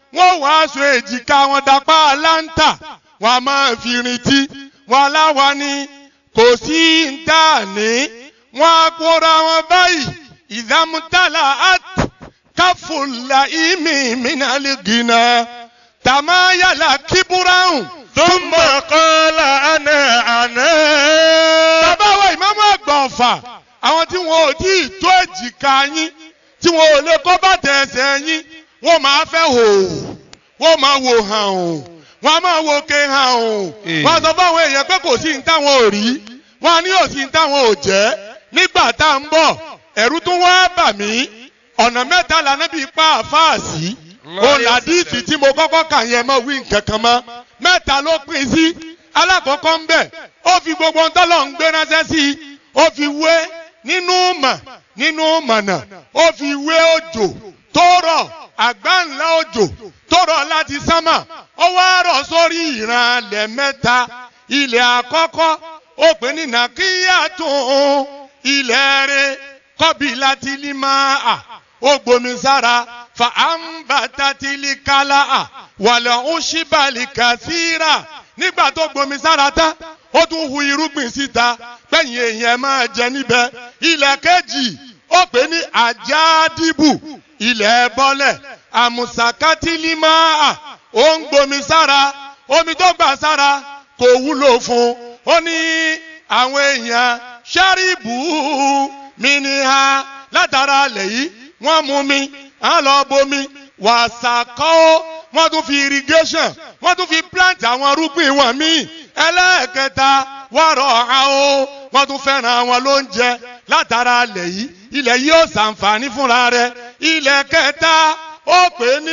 wọ́n wá aṣọ èjìká wọn dapá láńtà wọ́n a máa fi rìntí wọ́n aláwa ni kò sí ń tà ní wọ́n á kóra wọn báyìí ìdámútàlà àt káfùlà ìmì mìnàlì gìnà tàmáyàlà kíbúráhùn. ثم قال أنا أنا bàbá wa ìmáàmù àgbà ọ̀fà àwọn tí wọn ò tí ì tó èjìká yín tí wọn ò lè kọ́ bàtà ẹsẹ̀ yín wọ́n máa fẹ́ hò wọ́n máa wò hàn o wọ́n á máa wo ke hàn o wọ́n á sọ fáwọn èèyàn pé kò sí ní táwọn ò rí wọ́n á ní òsì ní táwọn ò jẹ́ nígbà tá à ń bọ̀ ẹ̀rú tún wá bà mí ọ̀nà mẹ́ta lànà bíi pa àfáàsì ó làdíìtì tí mo kọ́kọ́ kà yẹn mọ́ wí nǹkan kan mọ́ mẹ́ta ló pín sí alákọ̀ọ́kọ́ ń bẹ̀ ó fi gbogbo ń tọ́lọ̀ ń gbé ránṣẹ́ sí i ó fi wé nínú mọ̀ nínú mọ̀nà ó fi wé òjò tó rọ̀ àgbá ńlá òjò tó rọ̀ láti sánmà ó wá rọ̀ sórí ìran ilẹ̀ mẹ́ta ilẹ̀ àkọ́kọ́ ó pè ní nàkíyà tó ilẹ̀ rẹ̀ kọ́bí láti ní máa ó gbomi sára fa àǹbàtàtìlì kálá wàlẹ̀ ọ̀ṣìbàlì kàṣírà nígbà tó gbomi sára tán ó tún hu irúgbìn síta pẹ̀yìn èèyàn máa jẹ níbẹ̀ ilẹ̀ kejì ó pè ní àjádìbù ilẹ̀ bọ́lẹ̀ àmùsàkátìlímáà ó ń gbomi sára omi tó gbà sára kò wúlò fún ó ní àwọn èèyàn ṣáríbù mi ní ha látara alẹ̀ yìí wọ́n mú mi à ń lọ bomi wàsàkọ́ wọ́n tún fi irrigation wọ́n tún fi plant àwọn arúgbìn wọn míì ẹlẹ́ẹ̀kẹta wọ́rọ̀ àwọn wọ́n tún fẹ́ràn àwọn lóúnjẹ látara alẹ̀ yìí ilẹ̀ yìí ó ṣàǹfààní fúnra rẹ̀ ilẹ̀ kẹta ó pè ní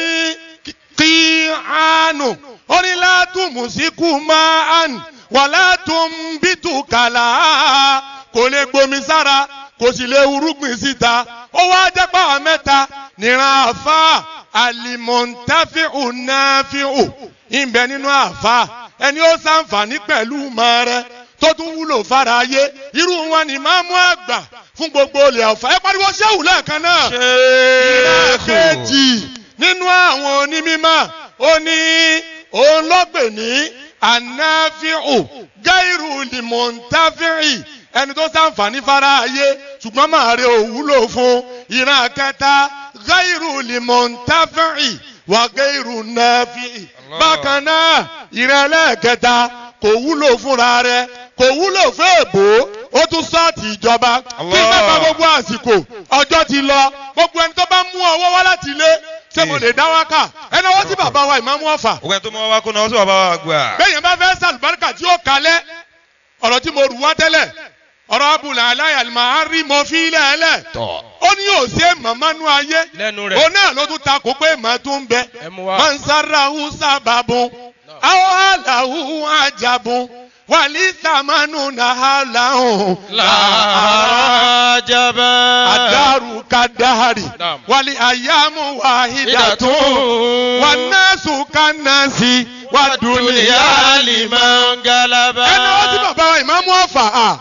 kíánù ó ní látùmùsíkù máa ń wà látùmbítùkàlà kò lè gbomi sára kò sì lè urúgbìn síta ó wá jẹ́ pàwọn mẹ́ta níran àfa alimọ̀ntàfíù náfíù ìbẹ nínú àfa ẹni ó ṣàǹfààní pẹ̀lú mọ́ rẹ tó tún wúlò fara ayé irú wọn ni máa mú àgbà fún gbogbo olè ọ̀fà ẹ pariwo ṣéwù lẹ́ẹ̀kan náà ìran kejì nínú àwọn onímọ̀ ó ní òun lọ́gbẹ̀ ní anáfíù gáírù lìmọ̀ntàfíì ẹni tó ṣàǹfààní fara ayé ṣùgbọ́n máa rí òwúlò fún ìran kẹta gáírù lìmọ̀ntàfíì wà gáírù náfíì bákan náà ìran ẹlẹ́ẹ̀kẹta kò wúlò fúnra rẹ̀ kò wúlò fún èbó ó tún sọ́ọ̀tì ìjọba kí mẹ́fà gbogbo àsìkò ọjọ́ ti lọ gbogbo ẹni tó bá mú ọwọ́ wá láti ilé ṣé mo lè dá wákà ẹ náwó sí bàbá wa ìmáàmù ọ̀fà. ògbẹ́ tó mọ wá kó náwó sí bàbá wa gbà. bẹ́ẹ̀yẹn bá fẹ́ sàlùbáríkà tí ó kalẹ̀ ọ̀rọ̀ tí mo rù wá tẹ́lẹ̀ ọ̀rọ̀ abùlà aláyàlmà á rí mo fi ilẹ̀ ẹlẹ̀ ó ní òsè mọ̀mánú ayé lẹ́nu rẹ̀. òun náà ló tún ta kó pé màá tún bẹ ẹ mú wa. mọ̀nsáràhù sábàbùn àwọn àlàhù àjàbùn wàlí sàmánù nàhàlàhùn làjàbá. àdàrú kàdàrí Naam. wàlí àyàmú wàhídàtún wànásù kànásì wàdúnìyà liman galaba. ẹni wọ́n ti bàbá wa ìmáàmù ọ̀fà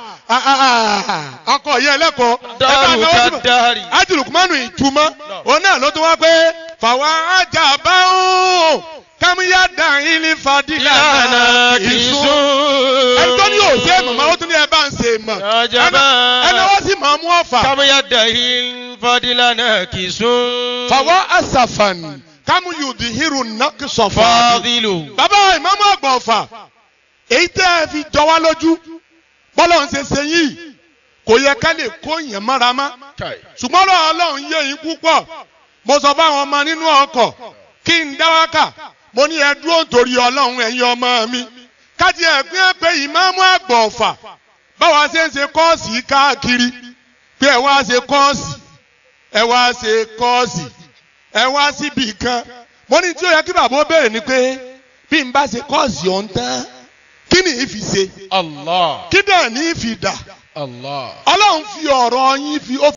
ọkọ̀ yẹ lẹ́kọ̀ọ́ Dàrú kàdàrí. ajulukumanu ìtumọ̀ òun náà ló tún wá pé fàwa ajá bá ń kámúyá dàrín ní fadílà Ìlànà kìsùn. ẹni tó ní òsè mọ̀mọ́ ó tún ní ẹ bá ń ṣe mọ̀ Ajaba. ẹni wọ́n sì máa mú ọ̀fà Kábíyá dàhín fadilana kìsùn. fàwa asàfàn kámúyù dìhírù nàkìsọ̀fà Fadilu. bàbá ìmáàmù àgbà ọ̀fà èyí tẹ́ ẹ fi jọ wá lójú bọ́lá ń ṣe ṣe yìí kò yẹ ká lè kó yẹn mọ́ra má ṣùgbọ́n ọ̀rọ̀ ọlọ́run yé yín púpọ̀ mo sọ fáwọn ọmọ nínú ọkọ̀ kí n dá wákà mo ní ẹ dúró nítorí ọlọ́run ẹ̀yin ọmọ mi kájí ẹ̀gbìn ẹ̀ pé ìmáàmù àgbà ọ̀fà báwa ṣe ń ṣe kọ́ọ̀sì káàkiri pé ẹ wá ṣe kọ́ọ̀sì ẹ wá ṣe kọ́ọ̀sì ẹ wá síbi kan mo ní tí ó yẹ kí bàbá ó béèrè ni pé bí n bá ṣe kọ́ọ̀sì ọ̀hún tán kí ni ìfi ṣe Allah. kí dẹ̀ ní ìfi dà Allah. ọlọ́run fi ọ̀rọ̀ yín fi ó